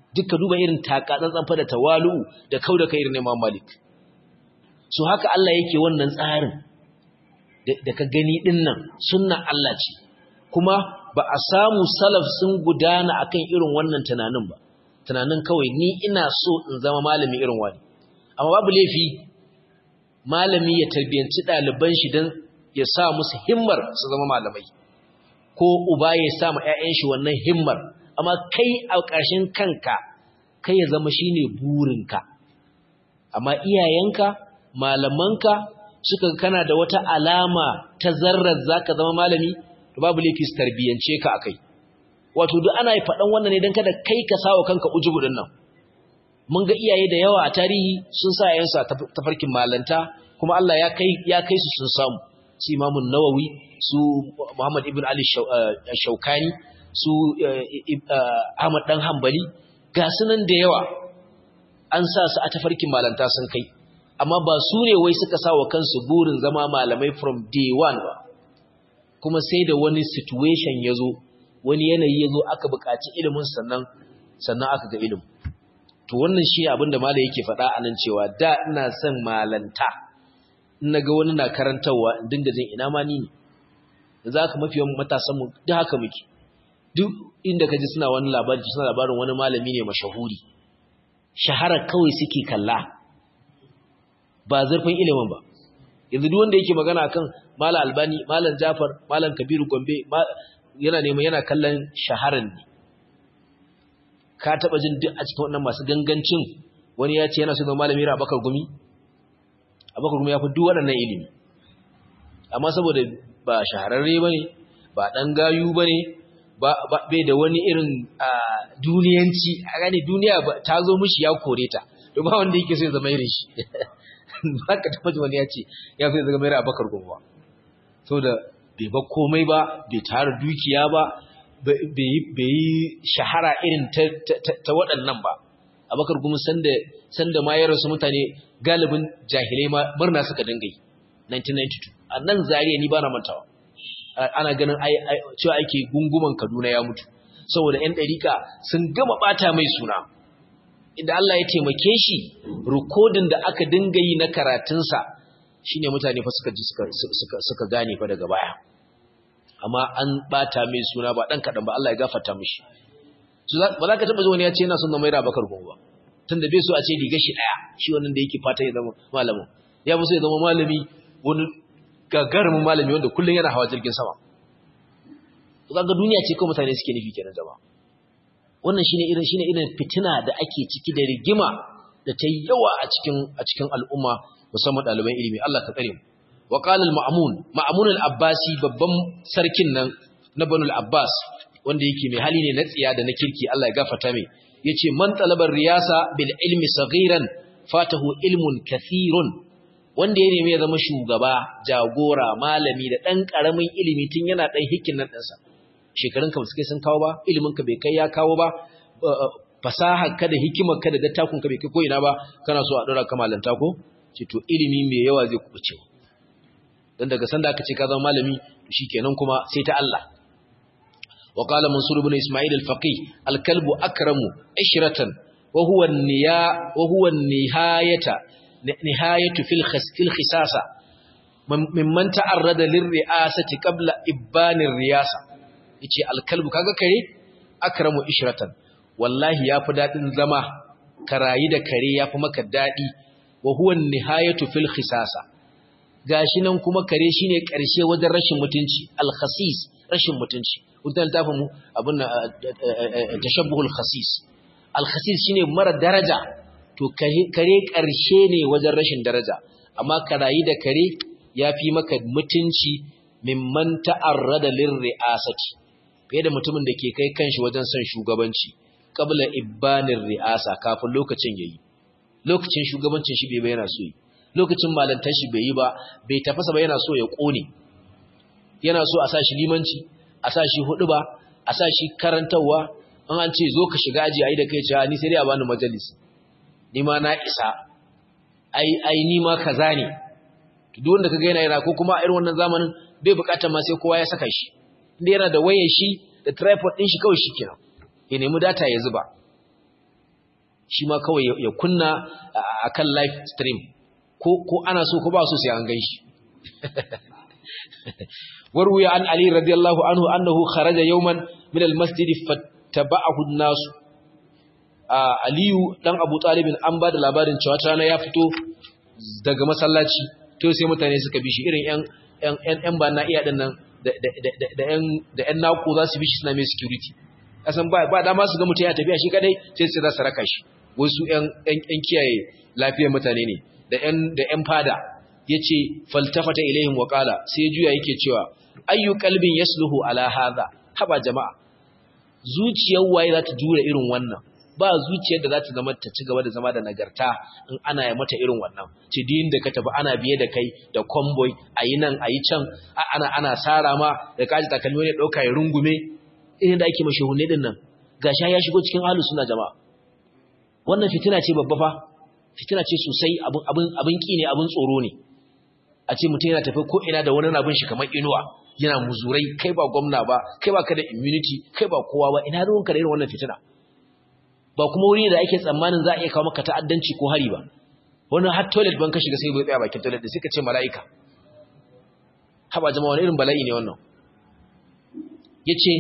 Speaker 1: duka duba irin takatsantsan fa da tawalu da kauda kai irin Imam Malik so haka Allah yake wannan tsarin da ka gani din nan sunnan Allah ce kuma ba a samu salaf sun gudana akan irin wannan tunanin ba tunanin kawai ni ina so in zama malami irin wani amma babu laifi malami ya tarbiyanci ɗaliban shi don ya sa musu himmar su zama malamai ko uba ya sa ma 'ya'yan shi wannan himmar amma kai a ƙarshen kanka kai ya zama shine burinka amma iyayenka malamanka suka kana da wata alama ta zarrar zaka zama malami to babu laifi su tarbiyance ka akai wato duk ana faɗan wannan ne don kada kai ka sawa kanka ujubu din nan mun ga iyaye da yawa a tarihi sun sa yayansu a tafarkin malanta kuma Allah ya kai ya kai su sun samu su Imam Nawawi su Muhammad ibn Ali Shaukani su Ahmad dan Hanbali ga sunan da yawa an sa su a tafarkin malanta sun kai amma ba su ne wai suka sa wa kansu burin zama malamai from day one ba kuma sai da wani situation ya zo wani yanayi ya zo aka buƙaci ilimin sannan sannan aka ga ilimin to wannan shi abin da malai yake faɗa a nan cewa da ina son malanta in na ga wani na karantarwa in dinga jin ina ma ni ne da za ka mafi yawan matasanmu duk haka muke duk inda ka ji suna wani labari suna labarin wani malami ne mashahuri shahara kawai suke kalla ba zurfin ilimin ba yanzu duk wanda yake magana akan malam albani malam jafar malam kabiru gombe yana neman yana kallon shaharan ne ka taba jin duk a cikin wannan masu gangancin wani ya ce yana so zama malami ra bakar gumi abakar gumi ya fi duk waɗannan ilimi amma saboda ba shahararre ba ne ba ɗan gayu ba ne bai da wani irin duniyanci a gane duniya ta zo mushi ya kore ta to ba wanda yake so ya zama irin shi ba ka taɓa ji wani ya ce ya so ya zama irin abakar gumi ba saboda bai ba komai ba bai tara dukiya ba bai yi shahara irin ta waɗannan ba abakar gumi sanda ma ya rasu mutane galibin jahilai ma murna suka dinga yi 1992 a nan zariya ni ba na mantawa ana ganin cewa ake gunguman kaduna ya mutu saboda 'yan ɗarika sun gama ɓata mai suna inda Allah ya taimake shi rikodin da aka dinga yi na karatunsa shine mutane fa suka ji suka gane fa daga baya amma an ɓata mai suna ba ɗan kaɗan ba Allah ya gafarta mishi ba za ka taɓa ji wani ya ce yana son na mai rabakar gungu ba tunda bai so a ce riga shi daya shi wannan da yake fata ya zama malamin ya fi so ya zama malami wani gagarumin malami wanda kullum yana hawa jirgin sama to kaga duniya ce kawai mutane suke nufi kenan jama'a wannan shine irin shine irin fitina da ake ciki da rigima da ta yawa a cikin a cikin al'umma musamman ɗaliban ilimi Allah ka tsare mu wa qala al-ma'mun ma'mun al-abbasi babban sarkin nan na banu al-abbas wanda yake mai hali ne na tsiya da na kirki Allah ya gafarta mai yace man talabar riyasa bil ilmi saghiran fatahu ilmun kathirun wanda ya nemi ya zama shugaba jagora malami da dan karamin ilimi tun yana dan hikin nan dinsa shekarun ka suke sun kawo ba ilimin ka bai kai ya kawo ba fasahar ka da hikimar ka da dattakun ka bai kai ko ina ba kana so a dora ka malanta ko ce to ilimi mai yawa zai kubuce dan daga sanda aka ce ka zama malami to shikenan kuma sai ta Allah وقال منصور بن إسماعيل الفقيه الكلب أكرم عشرة وهو النيا وهو النهاية نهاية في الخس في الخساسة ممن تعرض للرئاسة قبل إبان الرئاسة yace alkalbu kaga kare akramu ishratan wallahi yafi dadin zama karayi da kare yafi maka dadi wa huwa nihayatu fil khisasa gashi nan kuma kare shine karshe wajen rashin mutunci al khasis rashin mutunci wutan littafin mu abin tashabbuhul khasis al-khasis shine mara daraja to kare karshe ne wajen rashin daraja amma karayi da kare yafi maka mutunci mimman ta'arrada lirri'asati fiye da mutumin da ke kai kanshi wajen son shugabanci qabla ibbanir ri'asa kafin lokacin yayi lokacin shugabancin shi bai yana so yi lokacin malantar shi bai yi ba bai tafasa ba yana so ya kone yana so a sa shi limanci a sa shi hudu ba a sa shi karantarwa an an ce zo ka shiga aji ai da kai cewa ni sai dai a bani majalis ni ma na isa ai ai ni ma kaza ne to duk wanda kaga yana yana ko kuma a irin wannan zamanin bai bukatar ma sai kowa ya saka shi inda yana da wayar shi da tripod din shi kawai shikenan ya nemi data ya zuba shi ma kawai ya kunna akan live stream ko ko ana so ko ba so sai an ganshi warwi an ali radiyallahu anhu annahu kharaja yawman min al-masjid fattaba'ahu an-nas aliyu dan abu talibin an ba da labarin cewa rana ya fito daga masallaci to sai mutane suka bi shi irin yan yan yan ba na iya dinnan da da da yan da yan naku za su bi shi suna mai security kasan ba ba dama su ga mutum ya tafiya shi kadai sai su za su raka shi wasu yan yan kiyaye lafiyar mutane ne da yan da yan fada yace faltafata ilaihim wa qala sai juya yake cewa ayyu qalbin yasluhu ala hadha haba jama'a zuciyar waye za ta jure irin wannan ba zuciyar da za ta zama ta ci gaba da zama da nagarta in ana yi mata irin wannan ce din da ka tafi ana biye da kai da convoy a yi nan a yi can ana ana sara ma da kaji takalmi ne ɗauka ya rungume irin da ake mashi hunne din nan gasha ya shigo cikin ahlus sunna jama'a wannan fitina ce babba fa fitina ce sosai abin abin abin ki ne abin tsoro ne a ce mutum yana tafi ko ina da wani abin shi kamar inuwa yana muzurai kai ba gwamna ba kai ba ka da immunity kai ba kowa ba ina ruwanka da irin wannan fitina ba kuma wuri da ake tsammanin za a iya kawo maka ta'addanci ko hari ba wani har toilet ban ka shiga sai bai tsaya bakin toilet da suka ce mala'ika haba jama'a wani irin bala'i ne wannan yace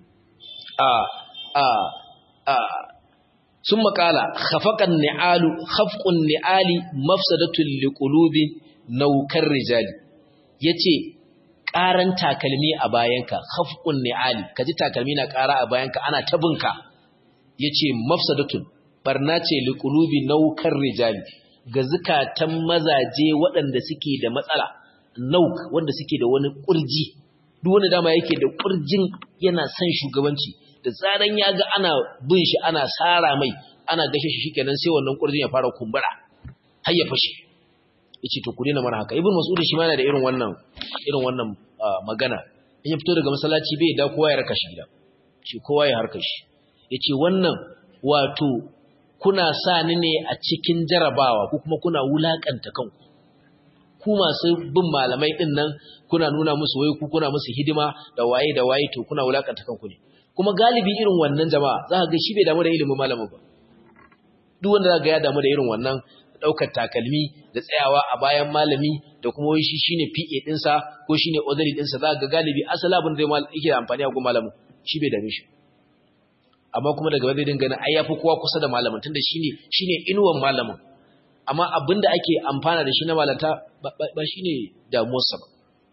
Speaker 1: a a a sun makala khafaqan ni'alu khafqun ni'ali mafsadatun liqulubi naukar rijali yace ƙaran takalmi a bayanka khafqun ni'ali kaji takalmi na ƙara a bayanka ana tabinka yace mafsadatun barna ce liqulubi naukar rijali ga zukatan mazaje waɗanda suke da matsala nauk wanda suke da wani kurji duk wanda dama yake da kurjin yana son shugabanci da tsaran ya ga ana bin shi ana sara mai ana gashe shi shikenan sai wannan kurjin ya fara kumbura har ya fashe yace to ku dena mana haka ibn mas'ud shi ma yana da irin wannan irin wannan magana in ya fito daga masallaci bai da kowa ya raka shi gida shi kowa ya harka shi yace wannan wato kuna sa ni ne a cikin jarabawa ko kuma kuna wulakanta kanku ku masu bin malamai din nan kuna nuna musu wai ku kuna musu hidima da waye da waye to kuna wulakanta kanku ne kuma galibi irin wannan jama'a za ka ga shi bai damu da ilimin malamin ba duk wanda za ga ya damu da irin wannan daukar takalmi da tsayawa a bayan malami da kuma wai shi shine PA dinsa ko shine odari dinsa za ga galibi asali abin da yake amfani a gun malamin shi bai dame shi amma kuma daga zai dinga ai yafi kowa kusa da malamin tunda shine shine inuwan malamin amma abinda ake amfana da shi na malanta ba shine damuwarsa ba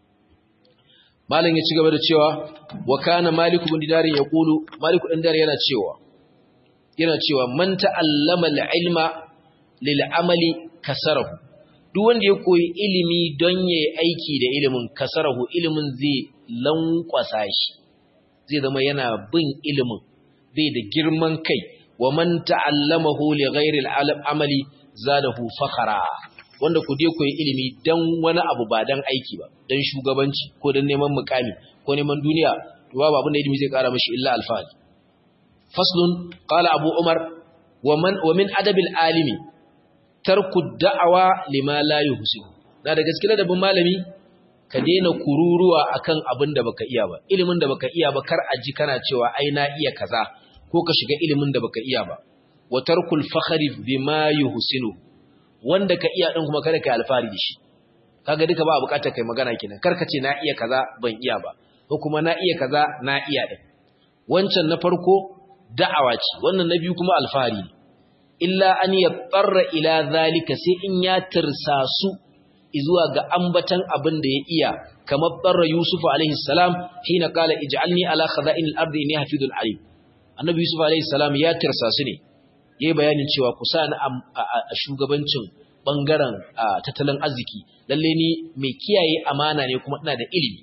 Speaker 1: malam ya ci gaba da cewa wa kana malik ibn dinar yaqulu malik ibn dinar yana cewa yana cewa man ta'allama al-ilma lil amali kasarahu duk wanda ya koyi ilimi don yayi aiki da ilimin kasarahu ilimin zai lankwasa shi zai zama yana bin ilimin bai da girman kai wa man ta'allamahu li ghairi al-amali zadahu fakhara wanda ku je koyi ilimi dan wani abu ba dan aiki ba dan shugabanci ko dan neman mukami ko neman duniya to babu abin da ilimi zai kara mashi illa alfahari faslun qala abu umar wa man wa min adabil alimi tarku da'awa lima la yuhsibu da da gaskiya da bin malami ka daina kururuwa akan abin da baka iya ba ilimin da baka iya ba kar aji kana cewa ai na iya kaza ko ka shiga ilimin da baka iya ba wa tarkul fakhri bima yuhsinu wanda ka iya din kuma kada kai alfari da shi kaga duka ba bukatar kai magana kenan kar ka ce na iya kaza ban iya ba ko kuma na iya kaza na iya din wancan na farko da'awa ce wannan na biyu kuma alfari illa an yattara ila zalika sai in ya tirsasu zuwa ga ambatan abin da ya iya kamar barra Yusuf alaihi salam hina qala ij'alni ala khaza'in al-ardi inni hafizun alim annabi Yusuf alaihi salam ya tirsasu ne yayi bayanin cewa ku sa ni a shugabancin bangaren tattalin arziki lalle ni mai kiyaye amana ne kuma ina da ilimi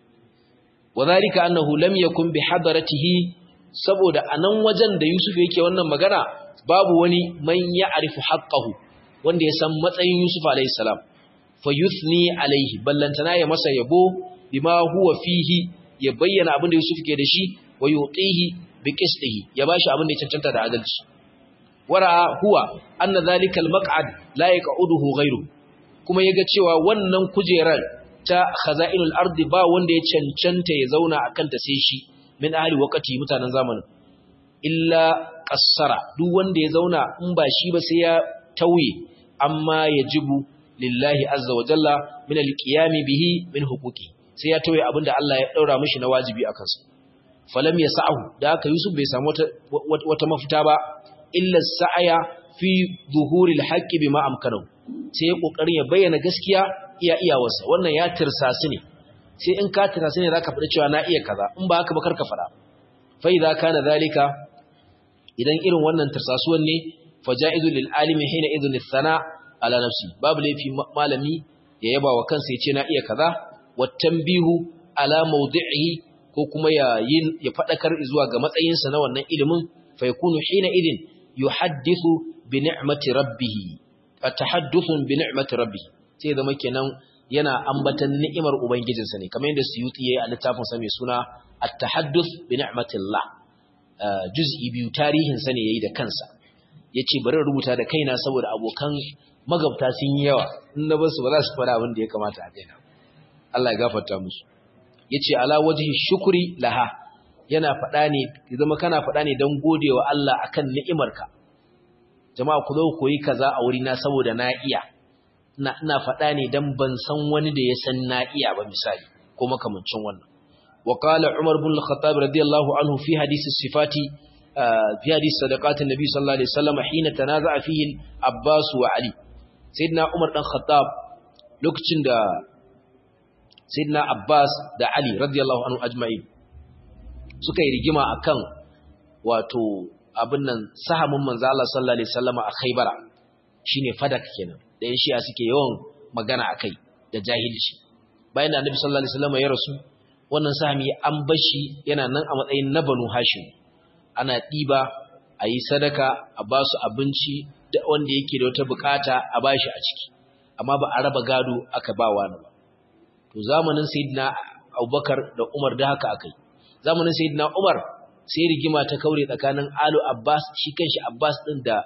Speaker 1: wadhalika annahu lam yakun bi hadaratihi saboda anan wajen da Yusuf yake wannan magana babu wani man ya'rifu haqqahu wanda ya san matsayin Yusuf alaihi salam fayuthni alaihi ballantana ya masa yabo bima huwa fihi ya bayyana abin da Yusuf ke da shi wa yutihi bi qistihi ya bashi abin da ya cancanta da adalci wara huwa anna zalika al-maq'ad la yaq'uduhu ghayru kuma yaga cewa wannan kujerar ta khaza'inul ardi ba wanda ya cancanta ya zauna akan ta sai shi min ahli waqti mutanen zamanin illa qassara duk wanda ya zauna in ba shi ba sai ya tauye amma yajibu lillahi azza wa jalla min alqiyami bihi min huquqi sai ya tauye abinda Allah ya daura mishi na wajibi a kansa falam yasahu da haka Yusuf bai samu wata wata mafita ba illa sa'aya fi zuhuril haqqi bima amkanahu sai ya kokarin ya bayyana gaskiya iya iyawarsa wannan ya tirsasi ne sai in ka tirsasi ne zaka faɗi cewa na iya kaza in ba haka ba karka faɗa fa idza kana zalika idan irin wannan tirsasuwan ne fajaizu lil alimi hina idhn thana ala nafsi babu laifi malami ya yaba wa kansa ya ce na iya kaza wa tanbihu ala mawdi'ihi ko kuma ya yin ya fadakar zuwa ga matsayinsa na wannan ilimin fa yakunu hina idin yuhaddithu bi ni'mati rabbih atahadduthun bi ni'mati rabbih sai zama kenan yana ambatan ni'imar ubangijinsa ne kamar yadda Suyuti yayi a littafin sa mai suna at-tahadduth bi ni'matillah juz'i biyu tarihin sa ne yayi da kansa yace bari rubuta da kaina saboda abokan magabta sun yi yawa in na basu ba za su fara abin da ya kamata a kaina Allah ya gafarta musu yace ala wajhi shukri laha yana faɗa ne zama kana faɗa ne don godewa Allah akan ni'imarka jama'a ku zo koyi kaza a wuri na saboda na iya ina ina faɗa ne don ban san wani da ya san na iya ba misali ko makamancin wannan wa qala umar ibn al-khattab radiyallahu anhu fi hadisi sifati fi hadisi sadaqat an-nabi sallallahu alaihi wasallam hina tanaza'a fihi abbas wa ali sayyidina umar dan khattab lokacin da sayyidina abbas da ali radiyallahu anhu ajma'in suka yi rigima akan wato abin nan sahamin manzo Allah sallallahu alaihi wasallama a Khaybara shine fadak kenan da yan shi'a suke yawan magana akai da jahilci bayan da Annabi sallallahu alaihi wasallama ya rasu wannan sahami an bashi yana nan a matsayin na Banu Hashim ana diba ayi sadaka a ba su abinci da wanda yake da wata bukata a bashi a ciki amma ba a raba gado aka ba wani ba to zamanin sayyidina Abubakar da Umar da haka akai zamanin sayyidina Umar sai rigima ta kaure tsakanin Alu Abbas shi kanshi Abbas din da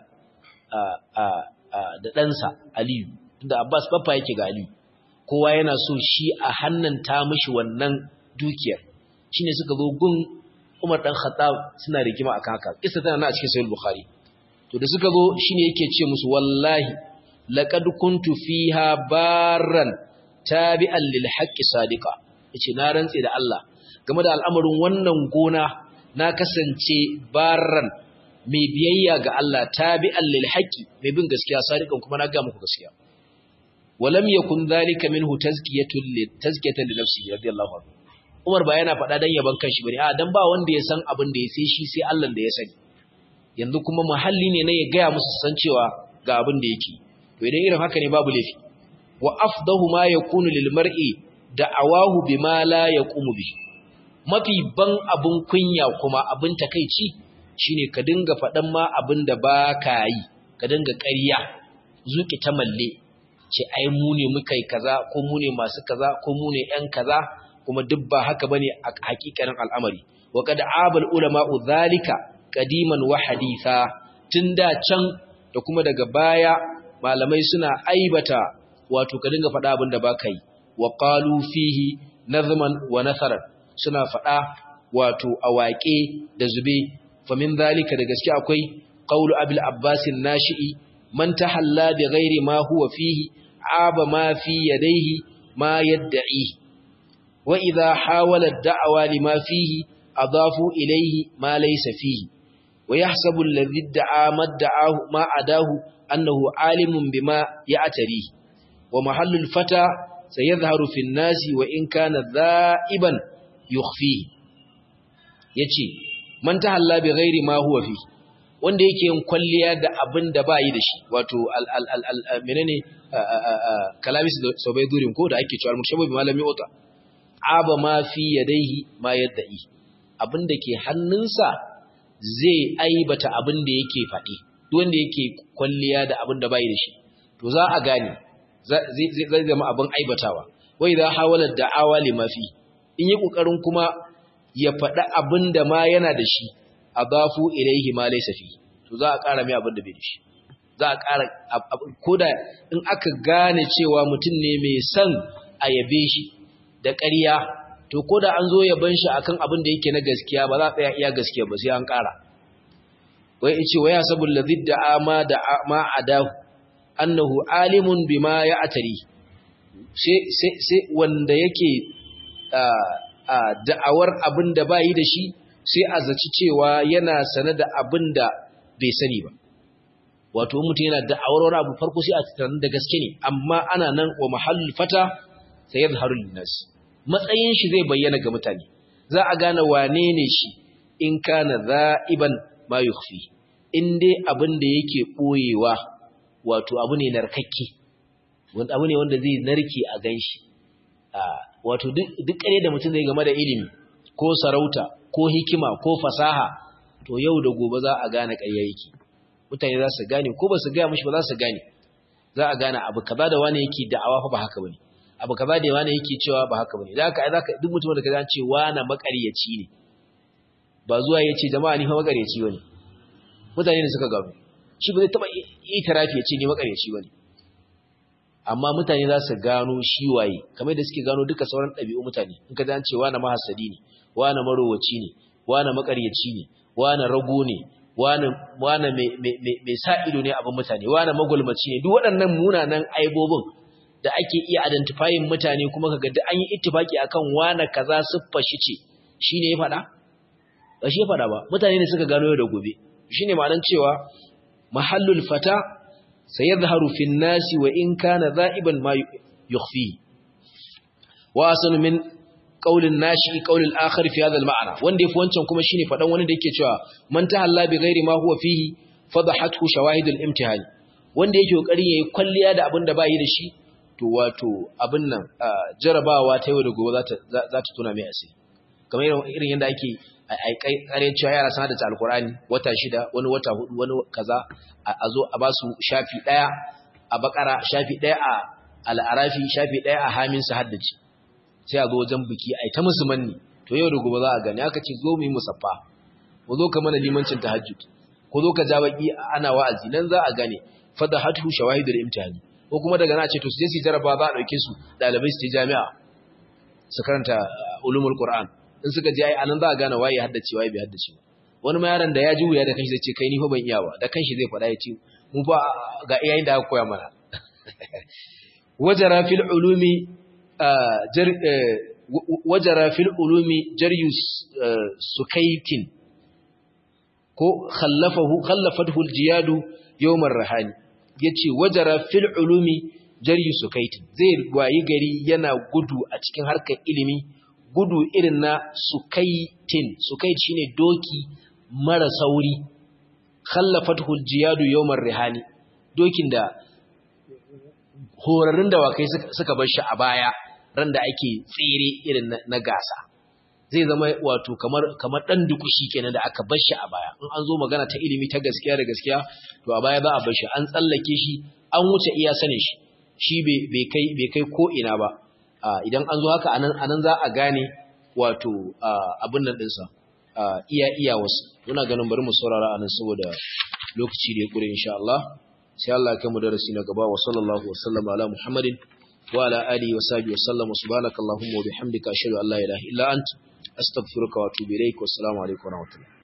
Speaker 1: da ɗansa Aliyu inda Abbas baffa yake ga Aliyu kowa yana so shi a hannanta mishi wannan dukiyar shine suka zo gun Umar dan Khattab suna rigima akan haka kissa tana nan a cikin Sahih Bukhari to da suka zo shine yake ce musu wallahi laqad kuntu fiha barran tabi'an lil haqqi sadiqa yace na rantse da Allah game da al'amarin wannan gona na kasance barran mai biyayya ga Allah tabi'an lil haqqi mai bin gaskiya sadiqan kuma na ga muku gaskiya walam yakun dhalika minhu tazkiyatun li tazkiyatan li nafsihi radiyallahu anhu Umar ba yana faɗa dan yaban kanshi bane a dan ba wanda ya san abin da ya sai shi sai Allah da ya sani yanzu kuma muhalli ne na ya gaya musu san cewa ga abin da yake to idan irin haka ne babu laifi wa afdahu ma yakunu lil mar'i da'awahu bima la yaqumu bihi mafi ban abun kunya kuma abin takeici shine ka dinga faɗan ma abin da ba ka yi ka dinga ƙarya zuki ta malle ce ai mu ne muka yi kaza ko mu ne masu kaza ko mu ne ƴan kaza kuma duk ba haka bane a hakikanin al'amari wa kad abal ulama zalika qadiman wa haditha tun da can da kuma daga baya malamai suna aibata wato ka dinga faɗa abin da ba ka yi wa qalu fihi nazman wa nasaran suna faɗa wato a waƙe da zube famin zalika da gaske akwai qawlu abil abbas nashi'i man tahalla bi ghairi ma huwa fihi aba ma fi yadayhi ma yad'i wa idha hawala ad-da'wa lima fihi adafu ilayhi ma laysa fihi wa yahsabu alladhi da'a madda'ahu ma adahu annahu alimun bima ya'tari wa mahallu al-fata sayadhharu fi an-nasi wa in kana dha'iban yukhfihi yace man tahalla bi ghairi ma huwa fi wanda yake yin kwalliya da abin da ba yi da shi wato al al al, al menene kalamis da sabai durin ko da ake cewa al-murshabu bi malami uta aba ma fi yadayhi ma yadda'i abin da ke hannunsa zai aibata abin da yake faɗi duk wanda yake kwalliya da abin da ba yi da shi to za a gane zai zama abin aibatawa wai za hawala da'awa lima fi in yi kokarin kuma ya faɗi abin da ma yana da shi a bafu ilaihi ma laisa fi to za a ƙara mai abin da bai da shi za a ƙara koda in aka gane cewa mutum ne mai son a yabe shi da ƙarya to koda an zo yaban shi akan abin da yake na gaskiya ba za a tsaya iya gaskiya ba sai an ƙara wai yace wai hasabul ladhi da'a ma da ma adahu annahu alimun bima ya'tari sai sai sai wanda yake da'awar abinda bayi da shi sai a zaci cewa yana sane da abinda bai sani ba wato mutum yana da'awar wani abu farko sai a tunanin da gaske ne amma ana nan wa mahallul fata sai yadhharu linnas matsayin shi zai bayyana ga mutane za a gane wane ne shi in kana za'iban ma yukhfi in dai abin da yake boyewa wato abu ne narkakke wanda abu ne wanda zai narke a ganshi wato duk kare da mutum zai game da ilimi ko sarauta ko hikima ko fasaha to yau da gobe za a gane ƙarya yake mutane za su gane ko ba su gaya mishi ba za su gane za a gane abu kaza da wani yake da'awa fa ba haka bane abu kaza da wani yake cewa ba haka bane da haka ai zaka duk mutum da kaza ce wani makaryaci ne ba zuwa yace jama'a ni fa makaryaci bane mutane ne suka gano shi ba zai taba itirafi yace ni makaryaci bane amma mutane za su gano shi waye kamar da suke gano duka sauran ɗabi'u mutane in ka ce wani mahasadi ne wani marowaci ne wani makaryaci ne wani rago ne wani mai sa ido ne abin mutane wani magulmaci ne duk waɗannan munanan aibobin da ake iya identifying mutane kuma kaga da an yi ittifaki akan wani kaza siffar shi ce shine ya faɗa ba shi ya faɗa ba mutane ne suka gano da gobe shine ma'anar cewa mahallul fata sayadhharu fin nasi wa in kana za'iban ma yukhfi wa asanu min qaulin nashi qaulil akhar fi hadha al-ma'na wanda yafi wancan kuma shine fadan wani da yake cewa man tahalla bi ghairi ma huwa fihi fadahathu shawahidul imtihan wanda yake kokarin yayi kwalliya da abin da bai da shi to wato abin nan jarabawa ta yau da gobe za ta za ta tuna mai asiri kamar irin yanda ake ai kai kare cewa yara sana da alqur'ani wata shida wani wata hudu wani kaza a zo a basu shafi daya a bakara shafi daya a al-arafi shafi daya a hamin su haddace sai a zo wajen biki ai ta musu manni to yau da gobe za a gani aka ce zo mu yi musaffa ko zo ka mana limancin tahajjud ko zo ka ja baki ana wa'azi nan za a gane fadahatu shawahidul imtihani ko kuma daga na ce to su je su jaraba za a dauke su dalibai su je jami'a su karanta ulumul qur'an in suka je ai anan za a gane waye haddace waye bai haddace ba wani ma yaron da ya ji wuya da kanshi zai ce kai ni fa ban iya ba da kanshi zai faɗa ya ce mu fa ga iyayen da aka koya mana wajara fil ulumi wajara fil ulumi jaryus sukaitin ko khallafahu khallafathu aljiyadu yawm arrahani yace wajara fil ulumi jaryus sukaitin zai wayi gari yana gudu a cikin harkar ilimi gudu irin na sukaitin sukait shine doki mara sauri khallafathu aljiyadu yawm arrahani dokin da horarrun dawakai suka bar shi a baya ran da ake tsere irin na gasa zai zama wato kamar kamar dan dukushi kenan da aka bar shi a baya in an zo magana ta ilimi ta gaskiya da gaskiya to a baya za a bar shi an tsallake shi an wuce iya sanin shi shi bai kai bai kai ko ina ba idan an zo haka anan anan za a gane wato abin nan dinsa iya iya wasu muna ganin bari mu saurara anan saboda lokaci da ya kure insha Allah sai Allah ya kai mu darasi na gaba wa sallallahu wa sallama ala muhammadin وعلى آله وصحبه وسلم وسبحانك اللهم وبحمدك أشهد أن لا إله إلا أنت أستغفرك وأتوب إليك والسلام عليكم ورحمة الله